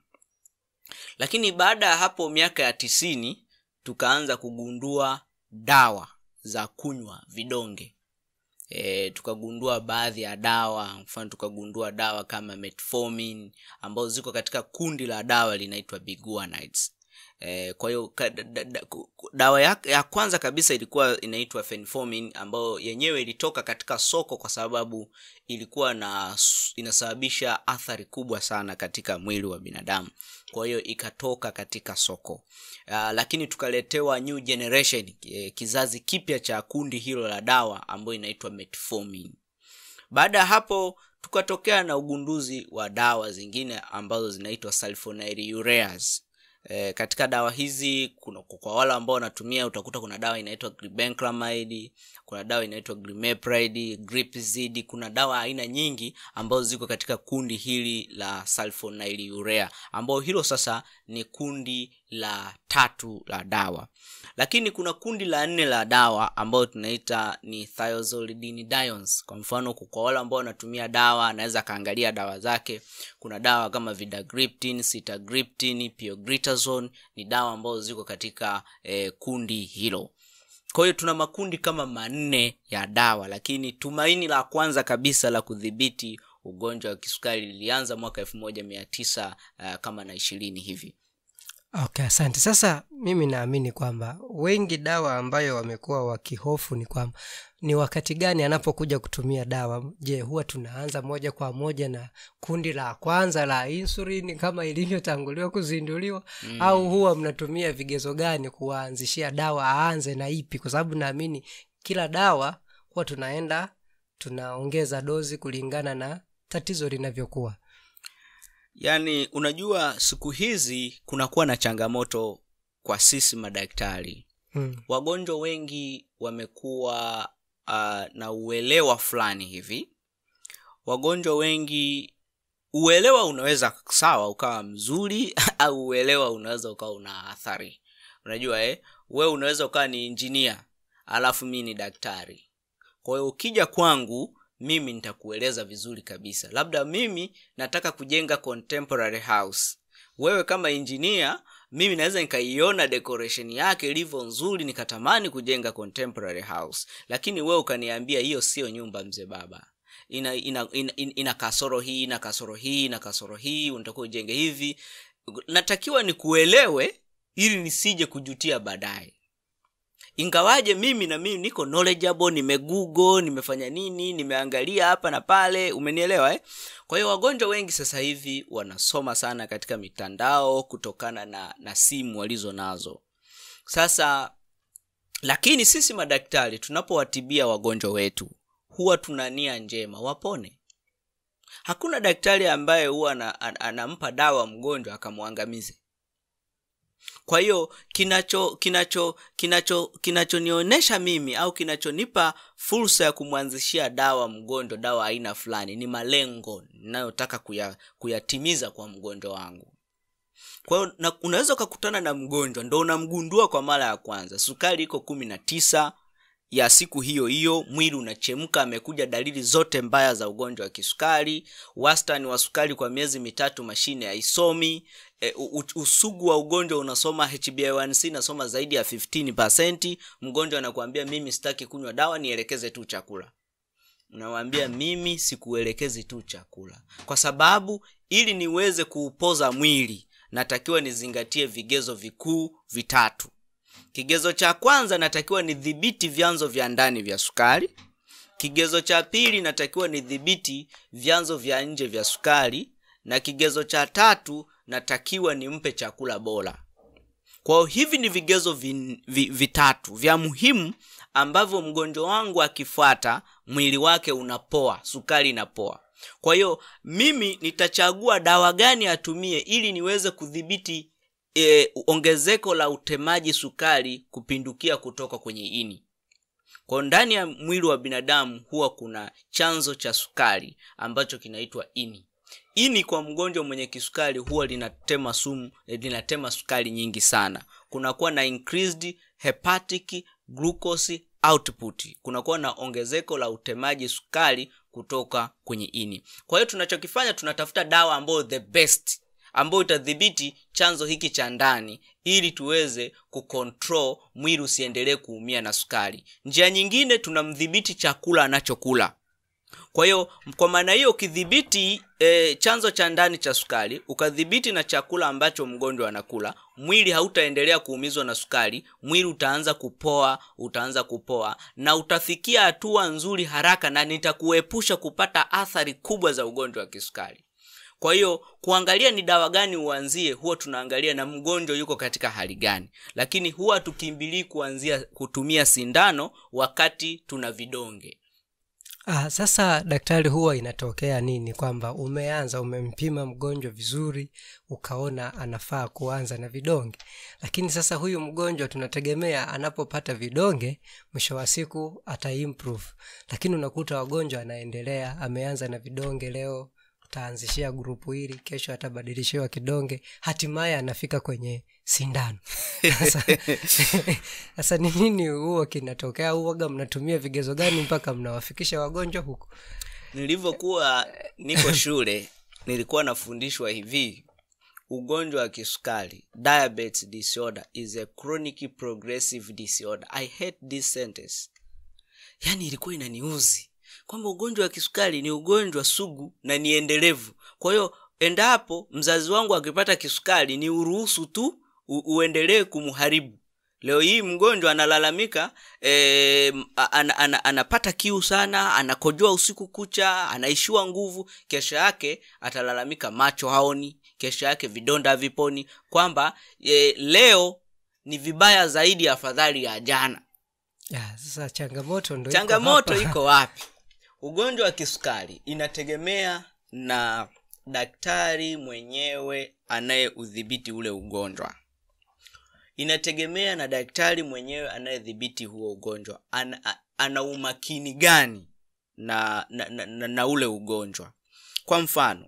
lakini baada ya hapo miaka ya tisini tukaanza kugundua dawa za kunywa vidonge e, tukagundua baadhi ya dawa mfano tukagundua dawa kama metformin ambazo ziko katika kundi la dawa linaitwa biguanides e, kwa hiyo ka- da- da- da- ku- ku- dawa ya, ya kwanza kabisa ilikuwa inaitwa fenformin ambayo yenyewe ilitoka katika soko kwa sababu ilikuwa na inasababisha athari kubwa sana katika mwili wa binadamu kwa hiyo ikatoka katika soko uh, lakini tukaletewa new generation eh, kizazi kipya cha kundi hilo la dawa ambayo inaitwa metformin baada ya hapo tukatokea na ugunduzi wa dawa zingine ambazo zinaitwa sulfonylureas E, katika dawa hizi kuna kwa wale ambao wanatumia utakuta kuna dawa inaitwa glibenclamide kuna dawa inaitwa glimepiride gripzid kuna dawa aina nyingi ambazo ziko katika kundi hili la sulfonylurea ambao hilo sasa ni kundi la tatu la dawa lakini kuna kundi la nne la dawa ambayo tunaita ni thiazolidinidions kwa mfano kwa wale ambao wanatumia dawa anaweza akaangalia dawa zake kuna dawa kama vidagriptin sitagriptin piogritazone ni dawa ambazo ziko katika eh, kundi hilo kwa hiyo tuna makundi kama manne ya dawa lakini tumaini la kwanza kabisa la kudhibiti ugonjwa wa kisukari lilianza mwaka elfu moja mia tisa uh, kama na ishirini hivi okay asante sasa mimi naamini kwamba wengi dawa ambayo wamekuwa wakihofu ni kwamba ni wakati gani anapokuja kutumia dawa je huwa tunaanza moja kwa moja na kundi la kwanza la insulin kama ilivyotanguliwa kuzinduliwa mm. au huwa mnatumia vigezo gani kuwaanzishia dawa aanze na ipi kwa sababu naamini kila dawa huwa tunaenda tunaongeza dozi kulingana na tatizo linavyokuwa yaani unajua siku hizi kunakuwa na changamoto kwa sisi madaktari hmm. wagonjwa wengi wamekuwa uh, na uelewa fulani hivi wagonjwa wengi uelewa unaweza sawa ukawa mzuri au uelewa unaweza ukawa una athari unajua eh? wewe unaweza ukawa ni injinia alafu mi ni daktari kwa hiyo ukija kwangu mimi nitakueleza vizuri kabisa labda mimi nataka kujenga contemporary house wewe kama injinia mimi naweza nikaiona decoration yake ilivyo nzuri nikatamani kujenga contemporary house lakini wewe ukaniambia hiyo sio nyumba mzee baba ina ina, ina, ina, ina kasoro hii ina kasoro hii ina kasoro hii unatakiwa ujenge hivi natakiwa nikuelewe ili nisije kujutia baadaye ingawaje mimi na mimi niko knowledgeable nimegugo nimefanya nini nimeangalia hapa na pale umenielewa eh? kwa hiyo wagonjwa wengi sasa hivi wanasoma sana katika mitandao kutokana na, na simu walizo nazo sasa lakini sisi madaktari tunapowatibia wagonjwa wetu huwa tuna nia njema wapone hakuna daktari ambaye huwa ana- ana- anampa dawa mgonjwa akamwangamize kwa hiyo kinacho kinacho kinacho kinachonionyesha mimi au kinachonipa fursa ya kumwanzishia dawa mgonjwa dawa aina fulani ni malengo ninayotaka kuya, kuyatimiza kwa mgonjwa wangu kwa hiyo na- unaweza ukakutana na mgonjwa ndo unamgundua kwa mara ya kwanza sukari iko kumi na tisa ya siku hiyo hiyo mwili unachemka amekuja dalili zote mbaya za ugonjwa wa kisukari wastani wa sukari kwa miezi mitatu mashine haisomi e, u- u- usugu wa ugonjwa unasoma hba1c nasoma zaidi ya 15 mgonjwa anakuambia mimi sitaki kunywa dawa nielekeze tu chakula unawambia mimi sikuelekezi tu chakula kwa sababu ili niweze kuupoza mwili natakiwa nizingatie vigezo vikuu vitatu kigezo cha kwanza natakiwa nidhibiti vyanzo vya ndani vya sukari kigezo cha pili natakiwa nidhibiti vyanzo vya nje vya sukari na kigezo cha tatu natakiwa nimpe chakula bora kwa hiyo hivi ni vigezo vi, vi, vitatu vya muhimu ambavyo mgonjwa wangu akifuata mwili wake unapoa sukari inapoa kwa hiyo mimi nitachagua dawa gani atumie ili niweze kudhibiti e, ongezeko la utemaji sukari kupindukia kutoka kwenye ini kwa ndani ya mwili wa binadamu huwa kuna chanzo cha sukari ambacho kinaitwa ini ini kwa mgonjwa mwenye kisukari huwa linatema sumu eh, linatema sukari nyingi sana kunakuwa na increased hepatic glucose output kunakuwa na ongezeko la utemaji sukari kutoka kwenye ini kwa hiyo tunachokifanya tunatafuta dawa ambayo the best ambayo itadhibiti chanzo hiki cha ndani ili tuweze kucontrol mwili usiendelee kuumia na sukari njia nyingine tunamdhibiti chakula anachokula kwa hiyo kwa maana hiyo ukidhibiti e, chanzo cha ndani cha sukari ukadhibiti na chakula ambacho mgonjwa anakula mwili hautaendelea kuumizwa na sukari mwili utaanza kupoa utaanza kupoa na utafikia hatua nzuri haraka na nitakuepusha kupata athari kubwa za ugonjwa wa kisukari kwa hiyo kuangalia ni dawa gani uanzie huwa tunaangalia na mgonjwa yuko katika hali gani lakini huwa tukimbilii kuanzia kutumia sindano wakati tuna vidonge Ah, sasa daktari, huwa inatokea nini kwamba umeanza umempima mgonjwa vizuri, ukaona anafaa kuanza na vidonge, lakini sasa huyu mgonjwa tunategemea anapopata vidonge, mwisho wa siku ata improve, lakini unakuta wagonjwa anaendelea, ameanza na vidonge leo utaanzishia grupu hili, kesho atabadilishiwa kidonge, hatimaye anafika kwenye sindano. Sasa sasa ni nini huo kinatokea? Huwaga mnatumia vigezo gani mpaka mnawafikisha wagonjwa huko? nilivyokuwa niko shule nilikuwa nafundishwa hivi ugonjwa wa kisukari diabetes disorder is a chronic progressive disorder i hate this sentence yaani ilikuwa inaniuzi kwamba ugonjwa wa kisukari ni ugonjwa sugu na ni endelevu kwa hiyo endapo mzazi wangu akipata kisukari ni uruhusu tu u- uendelee kumharibu leo hii mgonjwa analalamika e, an, an, anapata kiu sana anakojoa usiku kucha anaishiwa nguvu kesho yake atalalamika macho haoni kesho yake vidonda haviponi kwamba e, leo ni vibaya zaidi afadhali ya jana Ya, sasa changamoto ndo iko changamoto hapa. iko wapi ugonjwa wa kisukari inategemea na daktari mwenyewe anayeudhibiti ule ugonjwa inategemea na daktari mwenyewe anayedhibiti huo ugonjwa ana, a- ana umakini gani na na, na, na na ule ugonjwa kwa mfano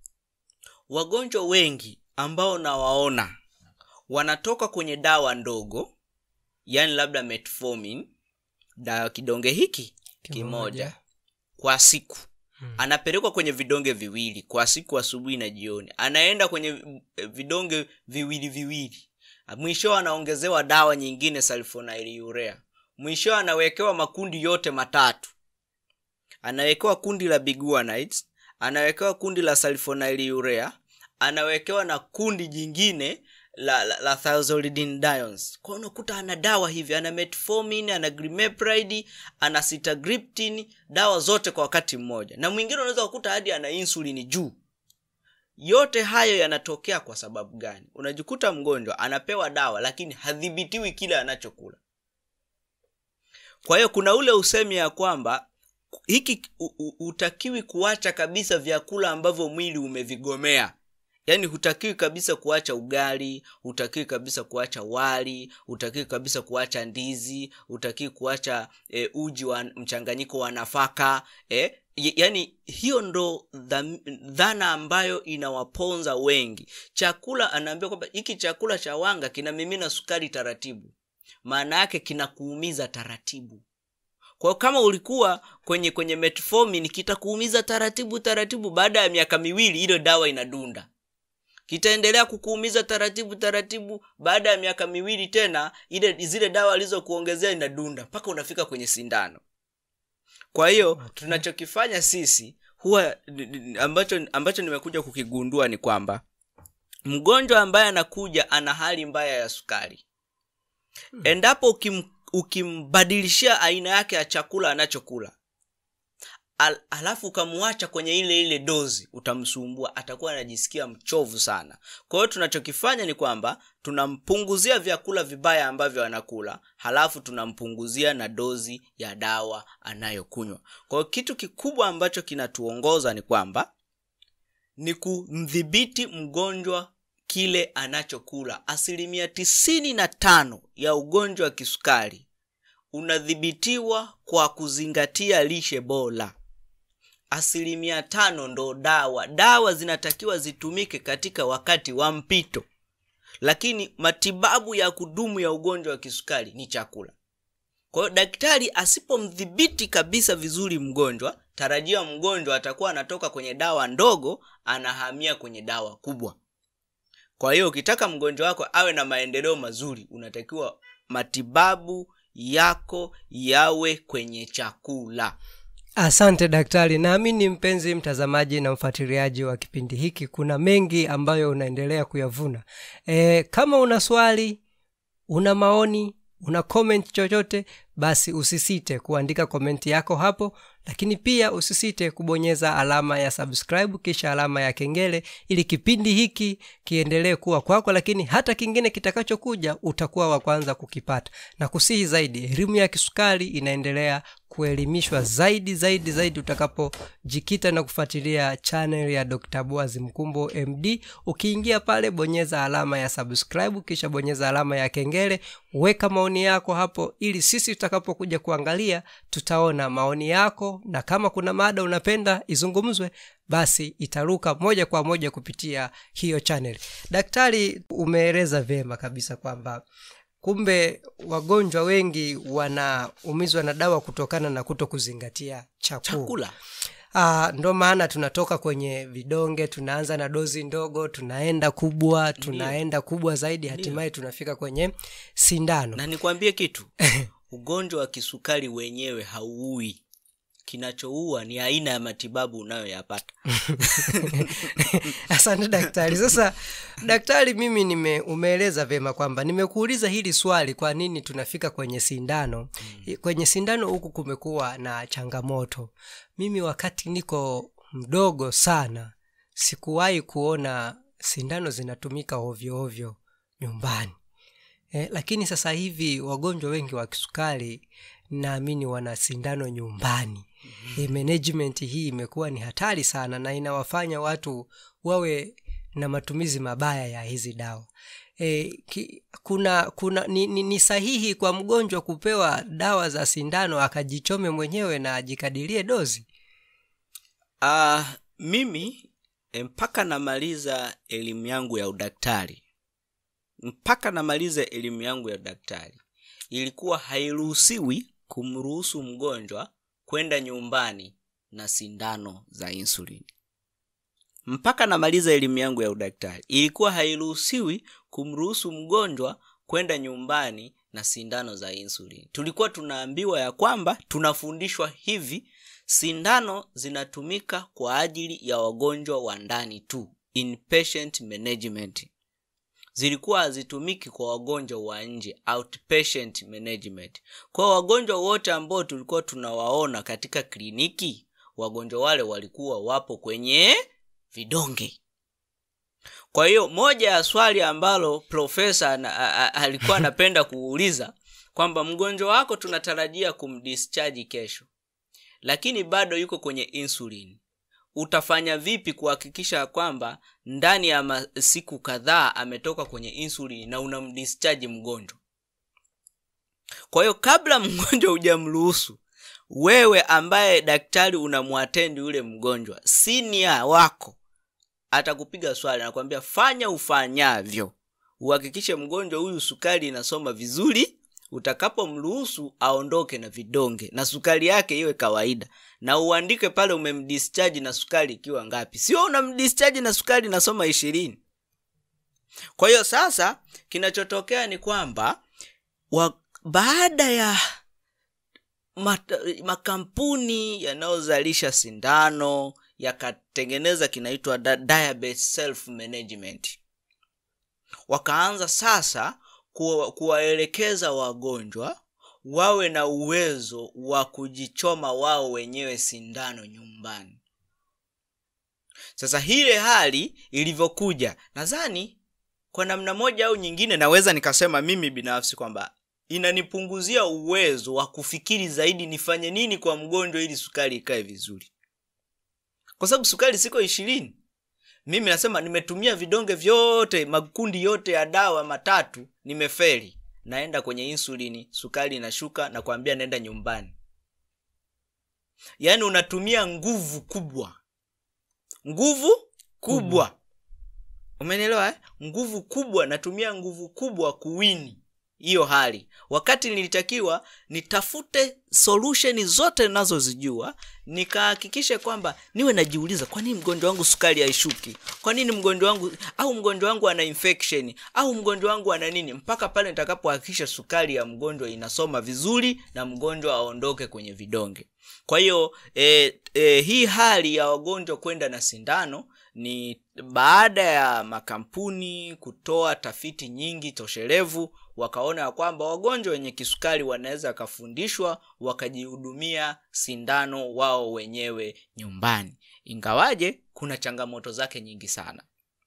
wagonjwa wengi ambao nawaona wanatoka kwenye dawa ndogo yani labda metformin dawa kidonge hiki Kimoja. kimoja kwa siku hmm. anapelekwa kwenye vidonge viwili kwa siku asubuhi na jioni anaenda kwenye vidonge viwili viwili mwisho anaongezewa dawa nyingine sulfonylurea mwisho anawekewa makundi yote matatu anawekewa kundi la biguanides anawekewa kundi la sulfonylurea anawekewa na kundi jingine la, la, la thiazolidinediones kwa unakuta ana dawa hivi ana metformin ana grimepride ana sitagriptin dawa zote kwa wakati mmoja na mwingine unaweza kukuta hadi ana insulini juu yote hayo yanatokea kwa sababu gani unajikuta mgonjwa anapewa dawa lakini hadhibitiwi kile anachokula kwa hiyo kuna ule usemi ya kwamba hiki hutakiwi kuacha kabisa vyakula ambavyo mwili umevigomea yaani hutakiwi kabisa kuacha ugali hutakiwi kabisa kuacha wali hutakiwi kabisa kuacha ndizi hutakiwi kuacha e, uji wa mchanganyiko wa nafaka e, yaani hiyo ndo dhana ambayo inawaponza wengi chakula anaambia kwamba hiki chakula cha wanga kinamimina sukari taratibu maana yake kinakuumiza taratibu kwa kama ulikuwa kwenye kwenye metformin kitakuumiza taratibu taratibu baada ya miaka miwili ile dawa inadunda kitaendelea kukuumiza taratibu taratibu baada ya miaka miwili tena ile zile dawa alizokuongezea inadunda mpaka unafika kwenye sindano kwa hiyo okay. tunachokifanya sisi huwa ambacho ambacho nimekuja kukigundua ni kwamba mgonjwa ambaye anakuja ana hali mbaya ya sukari hmm. endapo ukim, ukimbadilishia aina yake ya chakula anachokula Al, alafu ukamwacha kwenye ile ile dozi utamsumbua atakuwa anajisikia mchovu sana kwa hiyo tunachokifanya ni kwamba tunampunguzia vyakula vibaya ambavyo anakula halafu tunampunguzia na dozi ya dawa anayokunywa kwa hiyo kitu kikubwa ambacho kinatuongoza ni kwamba ni kumdhibiti mgonjwa kile anachokula asilimia tisini na tano ya ugonjwa wa kisukari unadhibitiwa kwa kuzingatia lishe bora asilimia tano ndo dawa dawa zinatakiwa zitumike katika wakati wa mpito lakini matibabu ya kudumu ya ugonjwa wa kisukari ni chakula kwa hiyo daktari asipomdhibiti kabisa vizuri mgonjwa tarajia mgonjwa atakuwa anatoka kwenye dawa ndogo anahamia kwenye dawa kubwa kwa hiyo ukitaka mgonjwa wako awe na maendeleo mazuri unatakiwa matibabu yako yawe kwenye chakula asante daktari naamini mpenzi mtazamaji na mfuatiliaji wa kipindi hiki kuna mengi ambayo unaendelea kuyavuna e, kama una swali una maoni una comment chochote basi usisite kuandika komenti yako hapo lakini pia usisite kubonyeza alama ya subscribe kisha alama ya kengele ili kipindi hiki kiendelee kuwa kwako lakini hata kingine kitakachokuja utakuwa wa kwanza kukipata na kusihi zaidi elimu ya kisukari inaendelea kuelimishwa zaidi zaidi zaidi utakapojikita na kufuatilia channel ya dr boaz mkumbo md ukiingia pale bonyeza alama ya subscribe kisha bonyeza alama ya kengele weka maoni yako hapo ili sisi tutakapokuja kuangalia tutaona maoni yako na kama kuna mada unapenda izungumzwe basi itaruka moja kwa moja kupitia hiyo channel daktari umeeleza vyema kabisa kwamba kumbe wagonjwa wengi wanaumizwa na dawa kutokana na kuto kuzingatia chakula, chakula. Uh, ndo maana tunatoka kwenye vidonge tunaanza na dozi ndogo tunaenda kubwa tunaenda kubwa zaidi hatimaye tunafika kwenye sindano na nikwambie kitu ugonjwa wa kisukari wenyewe hauui kinachoua ni aina ya matibabu unayoyapata asante daktari sasa daktari mimi nime umeeleza vyema kwamba nimekuuliza hili swali kwa nini tunafika kwenye sindano mm. kwenye sindano huku kumekuwa na changamoto mimi wakati niko mdogo sana sikuwahi kuona sindano zinatumika ovyo ovyo nyumbani eh, lakini sasa hivi wagonjwa wengi wa kisukari naamini wana sindano nyumbani mm-hmm. e, management hii imekuwa ni hatari sana na inawafanya watu wawe na matumizi mabaya ya hizi dawa e, ki, kuna kuna ni, ni, ni sahihi kwa mgonjwa kupewa dawa za sindano akajichome mwenyewe na ajikadirie dozi uh, mimi mpaka namaliza elimu yangu ya udaktari mpaka namaliza elimu yangu ya udaktari ilikuwa hairuhusiwi kumruhusu mgonjwa kwenda nyumbani na sindano za insulin mpaka namaliza elimu yangu ya udaktari ilikuwa hairuhusiwi kumruhusu mgonjwa kwenda nyumbani na sindano za insulin tulikuwa tunaambiwa ya kwamba tunafundishwa hivi sindano zinatumika kwa ajili ya wagonjwa wa ndani tu inpatient management zilikuwa hazitumiki kwa wagonjwa wa nje outpatient management kwa wagonjwa wote ambao tulikuwa tunawaona katika kliniki wagonjwa wale walikuwa wapo kwenye vidonge kwa hiyo moja ya swali ambalo profesa na- a- a- alikuwa anapenda kuuliza kwamba mgonjwa wako tunatarajia kumdischarge kesho lakini bado yuko kwenye insulin utafanya vipi kuhakikisha kwamba ndani ya ma- siku kadhaa ametoka kwenye insulin na unamdischarge mgonjwa kwa hiyo kabla mgonjwa hujamruhusu wewe ambaye daktari unamwatendi yule mgonjwa sinia wako atakupiga swali anakwambia fanya ufanyavyo uhakikishe mgonjwa huyu sukari inasoma vizuri utakapomruhusu aondoke na vidonge na sukari yake iwe kawaida na uandike pale umemdischarge na sukari ikiwa ngapi sio unamdischarge na sukari inasoma ishirini kwa hiyo sasa kinachotokea ni kwamba wa, baada ya mata, makampuni yanayozalisha sindano yakatengeneza kinaitwa da- diabetes self management wakaanza sasa kuwa- kuwaelekeza wagonjwa wawe na uwezo wa kujichoma wao wenyewe sindano nyumbani sasa hile hali ilivyokuja nadhani kwa namna moja au nyingine naweza nikasema mimi binafsi kwamba inanipunguzia uwezo wa kufikiri zaidi nifanye nini kwa mgonjwa ili sukari ikae vizuri kwa sababu sukari siko ishirini mimi nasema nimetumia vidonge vyote makundi yote ya dawa matatu nimeferi naenda kwenye insulini sukari inashuka na kuambia naenda nyumbani yaani unatumia nguvu kubwa nguvu kubwa umenielewa eh? nguvu kubwa natumia nguvu kubwa kuwini hiyo hali wakati nilitakiwa nitafute solution zote nazozijua nikahakikishe kwamba niwe najiuliza kwa nini mgonjwa wangu sukari haishuki kwa nini mgonjwa wangu au mgonjwa wangu ana infection au mgonjwa wangu ana nini mpaka pale nitakapohakikisha sukari ya mgonjwa inasoma vizuri na mgonjwa aondoke kwenye vidonge kwa hiyo e, e, hii hali ya wagonjwa kwenda na sindano ni baada ya makampuni kutoa tafiti nyingi toshelevu wakaona ya kwamba wagonjwa wenye kisukari wanaweza wakafundishwa wakajihudumia sindano wao wenyewe nyumbani ingawaje kuna changamoto zake nyingi sana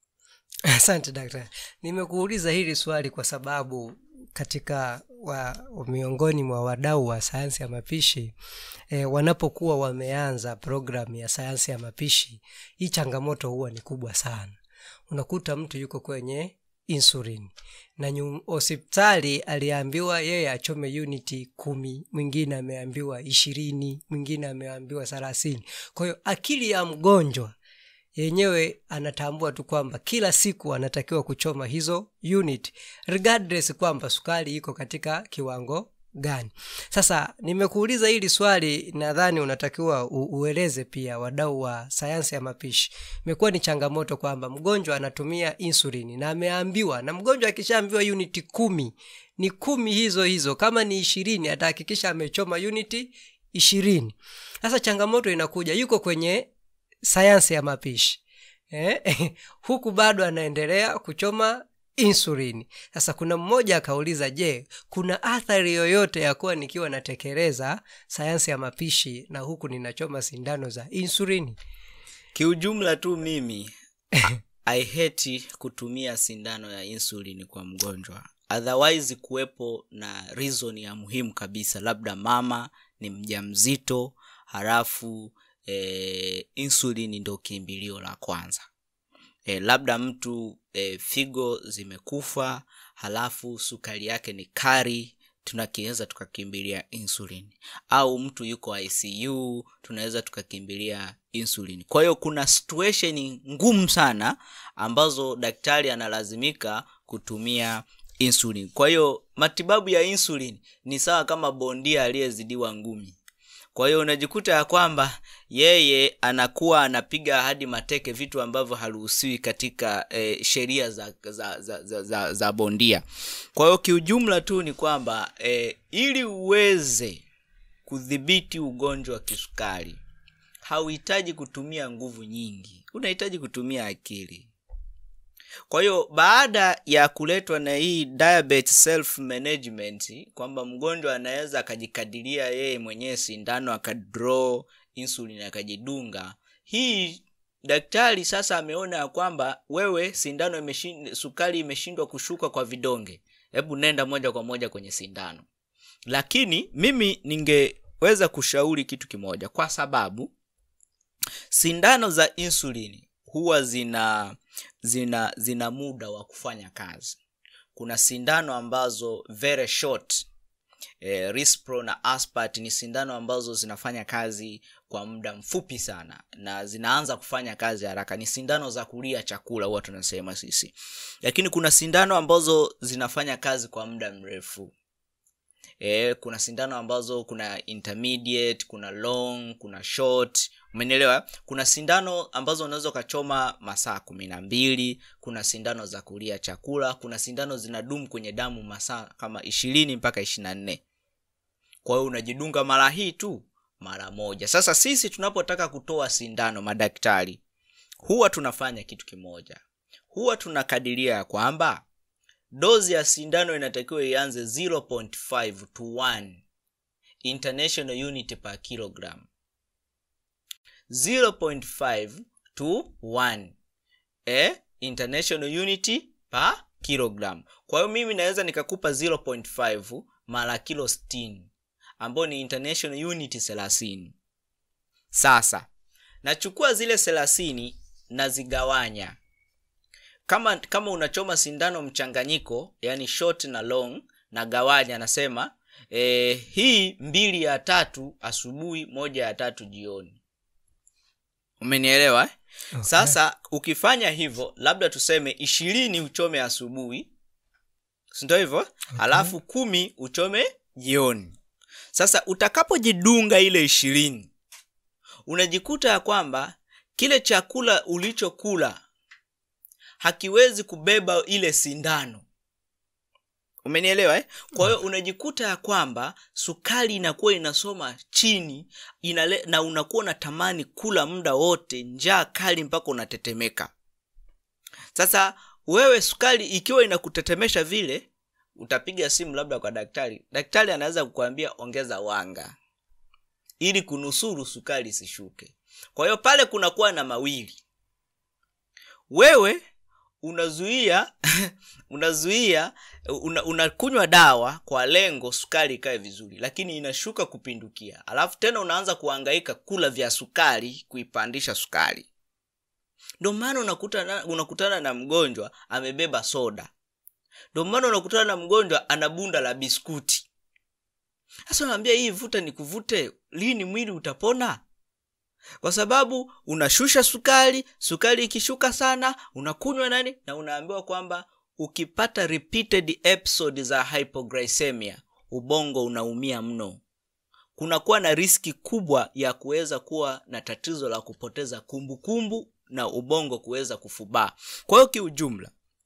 asante daktari nimekuuliza hili swali kwa sababu katika wa, miongoni mwa wadau wa sayansi ya mapishi e, wanapokuwa wameanza programu ya sayansi ya mapishi hii changamoto huwa ni kubwa sana unakuta mtu yuko kwenye insulin na nyu- hospitali aliambiwa yeye achome uniti kumi mwingine ameambiwa ishirini mwingine ameambiwa thelathini kwa hiyo akili ya mgonjwa yenyewe anatambua tu kwamba kila siku anatakiwa kuchoma hizo unit regardless kwamba sukari iko katika kiwango gani sasa nimekuuliza hili swali nadhani unatakiwa u- ueleze pia wadau wa sayansi ya mapishi imekuwa ni changamoto kwamba mgonjwa anatumia insulini na ameambiwa na mgonjwa akishaambiwa uniti kumi ni kumi hizo hizo kama ni ishirini atahakikisha amechoma uniti ishirini sasa changamoto inakuja yuko kwenye sayansi ya mapishi eh? huku bado anaendelea kuchoma insulini sasa kuna mmoja akauliza je kuna athari yoyote ya kuwa nikiwa natekeleza sayansi ya mapishi na huku ninachoma sindano za insulini kiujumla tu mimi i hate kutumia sindano ya insulin kwa mgonjwa otherwise kuwepo na reason ya muhimu kabisa labda mama ni mjamzito halafu e, insulin ndo kimbilio la kwanza e, labda mtu e, figo zimekufa halafu sukari yake ni kari tunakiweza tukakimbilia insulin au mtu yuko icu tunaweza tukakimbilia insulin kwa hiyo kuna situation ngumu sana ambazo daktari analazimika kutumia insulin kwa hiyo matibabu ya insulin ni sawa kama bondia aliyezidiwa ngumi kwa hiyo unajikuta ya kwamba yeye anakuwa anapiga hadi mateke vitu ambavyo haruhusiwi katika eh, sheria za, za, za, za, za, za bondia kwa hiyo kiujumla tu ni kwamba eh, ili uweze kudhibiti ugonjwa wa kisukari hauhitaji kutumia nguvu nyingi unahitaji kutumia akili kwa hiyo baada ya kuletwa na hii diabetes self management kwamba mgonjwa anaweza akajikadiria yeye mwenyewe sindano akadraw insulin akajidunga hii daktari sasa ameona ya kwamba wewe sindano imeshin, sukari imeshindwa kushuka kwa vidonge hebu nenda moja kwa moja kwenye sindano lakini mimi ningeweza kushauri kitu kimoja kwa sababu sindano za insulini huwa zina zina zina muda wa kufanya kazi kuna sindano ambazo very short eh, rispro na aspart ni sindano ambazo zinafanya kazi kwa muda mfupi sana na zinaanza kufanya kazi haraka ni sindano za kulia chakula huwa tunasema sisi lakini kuna sindano ambazo zinafanya kazi kwa muda mrefu e, kuna sindano ambazo kuna intermediate kuna long kuna short umenielewa kuna sindano ambazo unaweza ukachoma masaa kumi na mbili kuna sindano za kulia chakula kuna sindano zinadumu kwenye damu masaa kama ishirini mpaka ishiri na nne kwa hiyo unajidunga mara hii tu mara moja sasa sisi tunapotaka kutoa sindano madaktari huwa tunafanya kitu kimoja huwa tunakadiria ya kwamba dozi ya sindano inatakiwa ianze 0.5 to 1 international unit per kilogram 0.5 to 1 eh, international unity per kilogram kwa hiyo mimi naweza nikakupa 0.5 mara kilo 60 ambayo ni international unit 30 sasa nachukua zile 30 nazigawanya kama kama unachoma sindano mchanganyiko yani short na long na gawanya anasema e, hii mbili ya tatu asubuhi moja ya tatu jioni umenielewa eh? Okay. sasa ukifanya hivyo labda tuseme ishirini uchome asubuhi sindo hivyo okay. alafu kumi uchome jioni sasa utakapojidunga ile ishirini unajikuta ya kwamba kile chakula ulichokula hakiwezi kubeba ile sindano umenielewa eh? kwa hiyo unajikuta ya kwamba sukari inakuwa inasoma chini inale, na unakuwa unatamani kula muda wote njaa kali mpaka unatetemeka sasa wewe sukari ikiwa inakutetemesha vile utapiga simu labda kwa daktari daktari anaweza kukwambia ongeza wanga ili kunusuru sukari isishuke kwa hiyo pale kunakuwa na mawili wewe unazuia unazuia una, unakunywa dawa kwa lengo sukari ikae vizuri lakini inashuka kupindukia alafu tena unaanza kuhangaika kula vya sukari kuipandisha sukari ndio maana unakutana, unakutana na mgonjwa amebeba soda ndio maana unakutana na mgonjwa ana bunda la biskuti sasa unaambia hii vuta ni kuvute lini mwili utapona kwa sababu unashusha sukari sukari ikishuka sana unakunywa nani na unaambiwa kwamba ukipata repeated episode za hypoglycemia ubongo unaumia mno kunakuwa na riski kubwa ya kuweza kuwa na tatizo la kupoteza kumbukumbu kumbu na ubongo kuweza kufubaa kwa hiyo kiujumla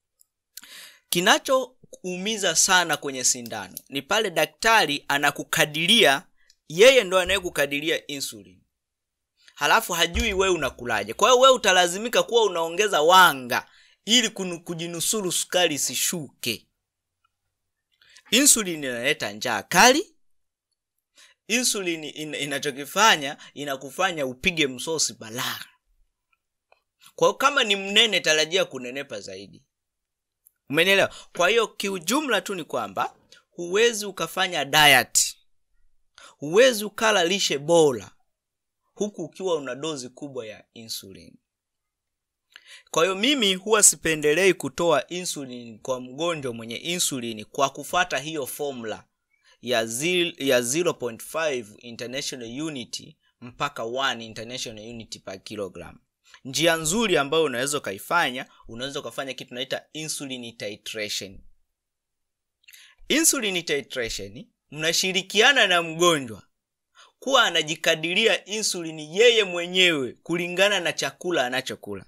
kinachoumiza sana kwenye sindano ni pale daktari anakukadiria yeye ndo anayekukadiria insulin halafu hajui wewe unakulaje kwa hiyo wewe utalazimika kuwa unaongeza wanga ili kunu- kujinusuru sukari isishuke insulin inaleta njaa kali insulin in, inachokifanya inakufanya upige msosi balaa kwa hiyo kama ni mnene tarajia kunenepa zaidi umenielewa kwa hiyo kiujumla tu ni kwamba huwezi ukafanya diet huwezi ukala lishe bora huku ukiwa una dozi kubwa ya insulin kwa hiyo mimi huwa sipendelei kutoa insulin kwa mgonjwa mwenye insulin kwa kufata hiyo formula ya, zil, ya 0.5 international unity mpaka 1 international unity per kilogram njia nzuri ambayo unaweza ukaifanya unaweza ukafanya kitu naita insulin titration insulin titration mnashirikiana na mgonjwa huwa anajikadiria insulini yeye mwenyewe kulingana na chakula anachokula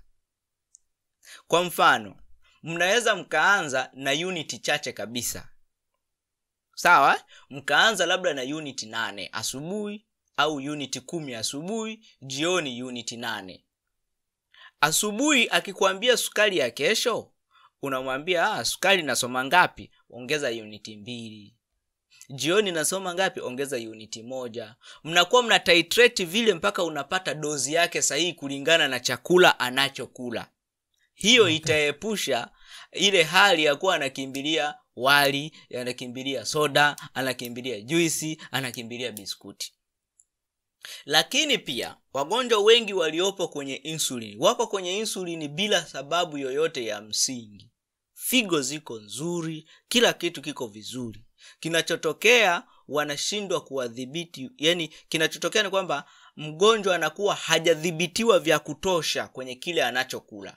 kwa mfano mnaweza mkaanza na uniti chache kabisa sawa mkaanza labda na uniti nane asubuhi au uniti kumi asubuhi jioni uniti nane asubuhi akikwambia sukari ya kesho unamwambia ah, sukari nasoma ngapi ongeza uniti mbili jioni nasoma ngapi ongeza uniti moja mnakuwa mna titrate vile mpaka unapata dozi yake sahihi kulingana na chakula anachokula hiyo okay. itaepusha ile hali ya kuwa anakimbilia wali anakimbilia soda anakimbilia juisi anakimbilia biskuti lakini pia wagonjwa wengi waliopo kwenye insulini wako kwenye insulini bila sababu yoyote ya msingi figo ziko nzuri kila kitu kiko vizuri kinachotokea wanashindwa kuwadhibiti yani kinachotokea ni kwamba mgonjwa anakuwa hajadhibitiwa vya kutosha kwenye kile anachokula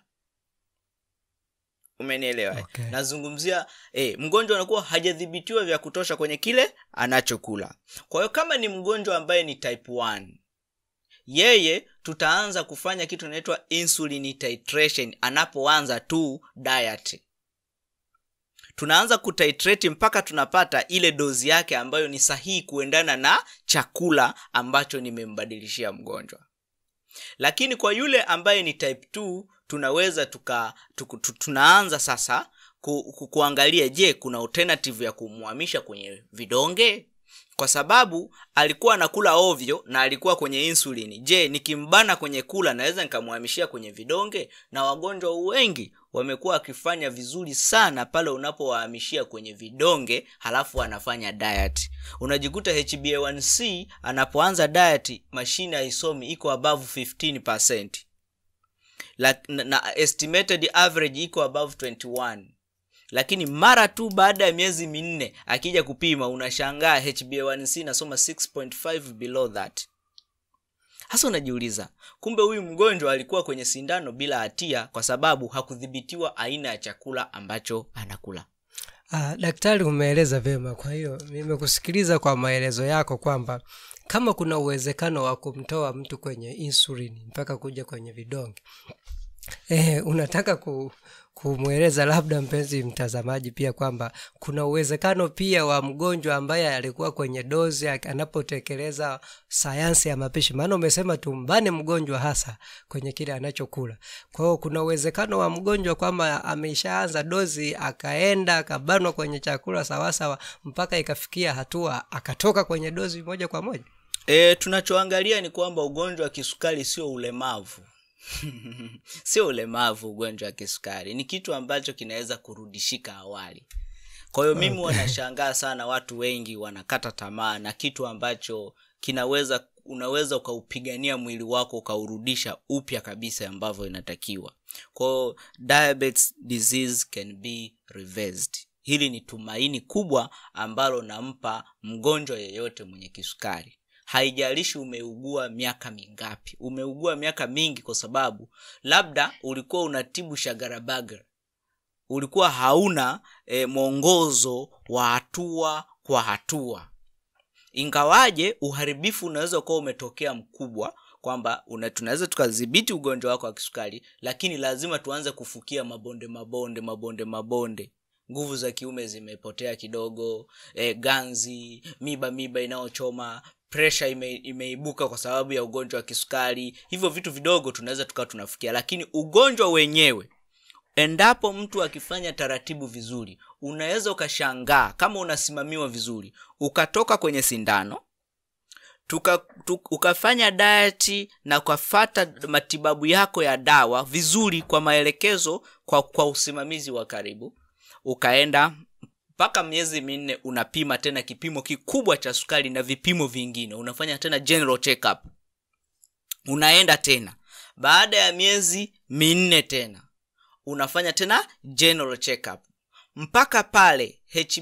umenielewa eh? Okay. nazungumzia eh, mgonjwa anakuwa hajadhibitiwa vya kutosha kwenye kile anachokula kwa hiyo kama ni mgonjwa ambaye ni type 1 yeye tutaanza kufanya kitu inaitwa insulin titration anapoanza tu diet tunaanza kutitrate mpaka tunapata ile dozi yake ambayo ni sahihi kuendana na chakula ambacho nimembadilishia mgonjwa lakini kwa yule ambaye ni type 2 tunaweza tuka tuku, tu, tunaanza sasa ku, ku, kuangalia je kuna alternative ya kumhamisha kwenye vidonge kwa sababu alikuwa anakula ovyo na alikuwa kwenye insulini je nikimbana kwenye kula naweza nikamhamishia kwenye vidonge na wagonjwa wengi wamekuwa wakifanya vizuri sana pale unapowahamishia kwenye vidonge halafu anafanya diet unajikuta hba1c anapoanza diet mashine haisomi iko above 15 La, na, na estimated average iko above 21 lakini mara tu baada ya miezi minne akija kupima unashangaa hba1c nasoma 6.5 below that hasa unajiuliza kumbe huyu mgonjwa alikuwa kwenye sindano bila hatia kwa sababu hakudhibitiwa aina ya chakula ambacho anakula Ah, daktari umeeleza vyema kwa hiyo nimekusikiliza kwa maelezo yako kwamba kama kuna uwezekano wa kumtoa mtu kwenye insulin mpaka kuja kwenye vidonge eh, unataka ku, kumweleza labda mpenzi mtazamaji pia kwamba kuna uwezekano pia wa mgonjwa ambaye alikuwa kwenye dozi ak- anapotekeleza sayansi ya mapishi maana umesema tumbane mgonjwa hasa kwenye kile anachokula kwa hiyo kuna uwezekano wa mgonjwa kwamba ameshaanza dozi akaenda akabanwa kwenye chakula sawasawa mpaka ikafikia hatua akatoka kwenye dozi moja kwa moja e, tunachoangalia ni kwamba ugonjwa wa kisukari sio ulemavu sio ulemavu ugonjwa wa kisukari ni kitu ambacho kinaweza kurudishika awali kwa hiyo mimi wanashangaa sana watu wengi wanakata tamaa na kitu ambacho kinaweza unaweza ukaupigania mwili wako ukaurudisha upya kabisa ambavyo inatakiwa kwao diabetes disease can be reversed hili ni tumaini kubwa ambalo nampa mgonjwa yeyote mwenye kisukari haijalishi umeugua miaka mingapi umeugua miaka mingi kwa sababu labda ulikuwa unatibu shagarabaga ulikuwa hauna e, mwongozo wa hatua kwa hatua ingawaje uharibifu unaweza ukawa umetokea mkubwa kwamba una- tunaweza tukadhibiti ugonjwa wako wa kisukari lakini lazima tuanze kufukia mabonde mabonde mabonde mabonde nguvu za kiume zimepotea kidogo e, ganzi miba miba inayochoma presha ime, imeibuka kwa sababu ya ugonjwa wa kisukari hivyo vitu vidogo tunaweza tukawa tunafikia lakini ugonjwa wenyewe endapo mtu akifanya taratibu vizuri unaweza ukashangaa kama unasimamiwa vizuri ukatoka kwenye sindano tuka, tu, ukafanya dayati na ukafata matibabu yako ya dawa vizuri kwa maelekezo kwa, kwa usimamizi wa karibu ukaenda mpaka miezi minne unapima tena kipimo kikubwa cha sukari na vipimo vingine unafanya tena general checkup unaenda tena baada ya miezi minne tena unafanya tena general checkup mpaka pale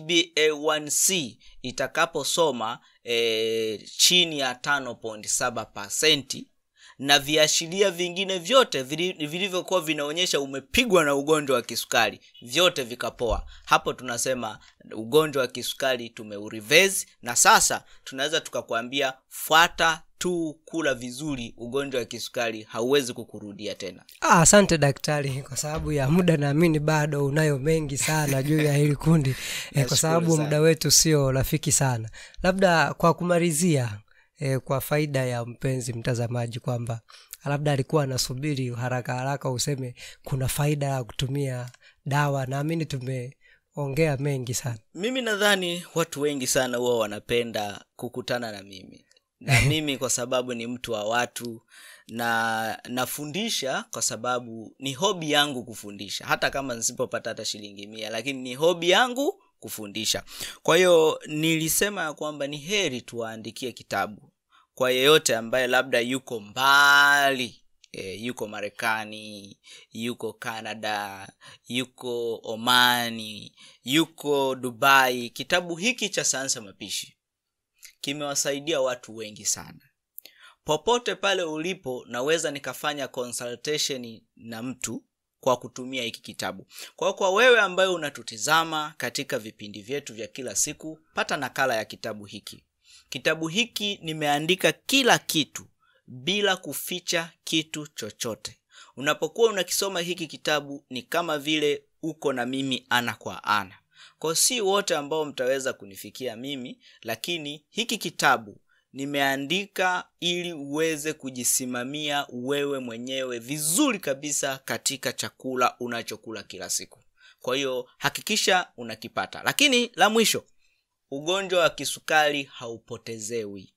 hba1c itakaposoma e, chini ya 5.7 pasenti na viashiria vingine vyote vili- vilivyokuwa vinaonyesha umepigwa na ugonjwa wa kisukari vyote vikapoa hapo tunasema ugonjwa wa kisukari tumeurivesi na sasa tunaweza tukakwambia fuata tu kula vizuri ugonjwa wa kisukari hauwezi kukurudia tena Ah, asante daktari kwa sababu ya muda naamini bado unayo mengi sana juu ya hili kundi eh, kwa Nashukuru sababu sana. muda wetu sio rafiki sana labda kwa kumalizia eh, kwa faida ya mpenzi mtazamaji kwamba labda alikuwa anasubiri haraka haraka useme kuna faida ya kutumia dawa naamini tumeongea mengi sana mimi nadhani watu wengi sana huwa wanapenda kukutana na mimi na mimi kwa sababu ni mtu wa watu na nafundisha kwa sababu ni hobi yangu kufundisha hata kama nisipopata hata shilingi mia lakini ni hobi yangu kufundisha kwa hiyo nilisema ya kwamba ni heri tuwaandikie kitabu kwa yeyote ambaye labda yuko mbali e, yuko marekani yuko canada yuko omani yuko dubai kitabu hiki cha sayansi ya mapishi kimewasaidia watu wengi sana popote pale ulipo naweza nikafanya consultation na mtu kwa kutumia hiki kitabu kwa hiyo kwa wewe ambaye unatutizama katika vipindi vyetu vya kila siku pata nakala ya kitabu hiki kitabu hiki nimeandika kila kitu bila kuficha kitu chochote unapokuwa unakisoma hiki kitabu ni kama vile uko na mimi ana kwa ana kwa si wote ambao mtaweza kunifikia mimi lakini hiki kitabu nimeandika ili uweze kujisimamia wewe mwenyewe vizuri kabisa katika chakula unachokula kila siku kwa hiyo hakikisha unakipata lakini la mwisho ugonjwa wa kisukari haupotezewi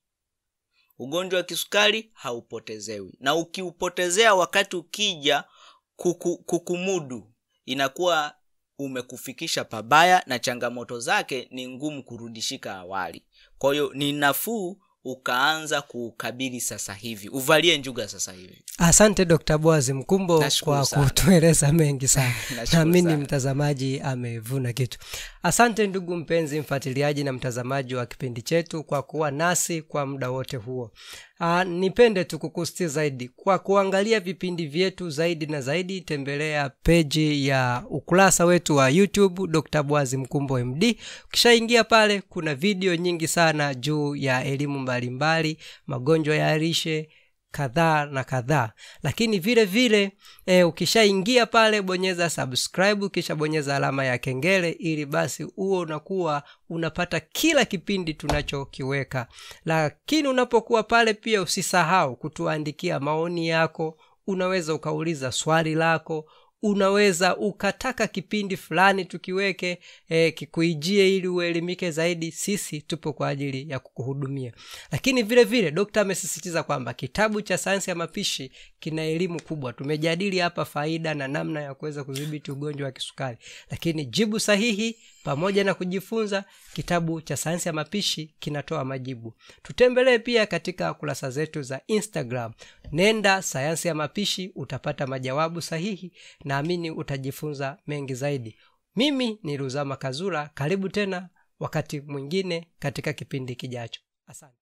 ugonjwa wa kisukari haupotezewi na ukiupotezea wakati ukija kuku, kukumudu inakuwa umekufikisha pabaya na changamoto zake ni ngumu kurudishika awali kwa hiyo ni nafuu ukaanza kuukabili sasa hivi uvalie njuga sasa hivi asante dr boazi mkumbo Nashukuru kwa sana. kutueleza mengi sana Nashukuru naamini sana. mtazamaji amevuna kitu asante ndugu mpenzi mfuatiliaji na mtazamaji wa kipindi chetu kwa kuwa nasi kwa muda wote huo Aa, nipende tu kukustia zaidi kwa kuangalia vipindi vyetu zaidi na zaidi tembelea peji ya ukurasa wetu wa youtube dr bwazi mkumbo md ukishaingia pale kuna video nyingi sana juu ya elimu mbalimbali magonjwa ya lishe kadhaa na kadhaa lakini vile vile e, ukishaingia pale bonyeza subscribe kisha bonyeza alama ya kengele ili basi huo unakuwa unapata kila kipindi tunachokiweka lakini unapokuwa pale pia usisahau kutuandikia maoni yako unaweza ukauliza swali lako unaweza ukataka kipindi fulani tukiweke e, kikuijie ili uelimike zaidi sisi tupo kwa ajili ya kukuhudumia lakini vile vile dokta amesisitiza kwamba kitabu cha sayansi ya mapishi kina elimu kubwa tumejadili hapa faida na namna ya kuweza kudhibiti ugonjwa wa kisukari lakini jibu sahihi pamoja na kujifunza kitabu cha sayansi ya mapishi kinatoa majibu tutembelee pia katika kurasa zetu za instagram nenda sayansi ya mapishi utapata majawabu sahihi naamini utajifunza mengi zaidi mimi ni ruzama kazura karibu tena wakati mwingine katika kipindi kijacho asante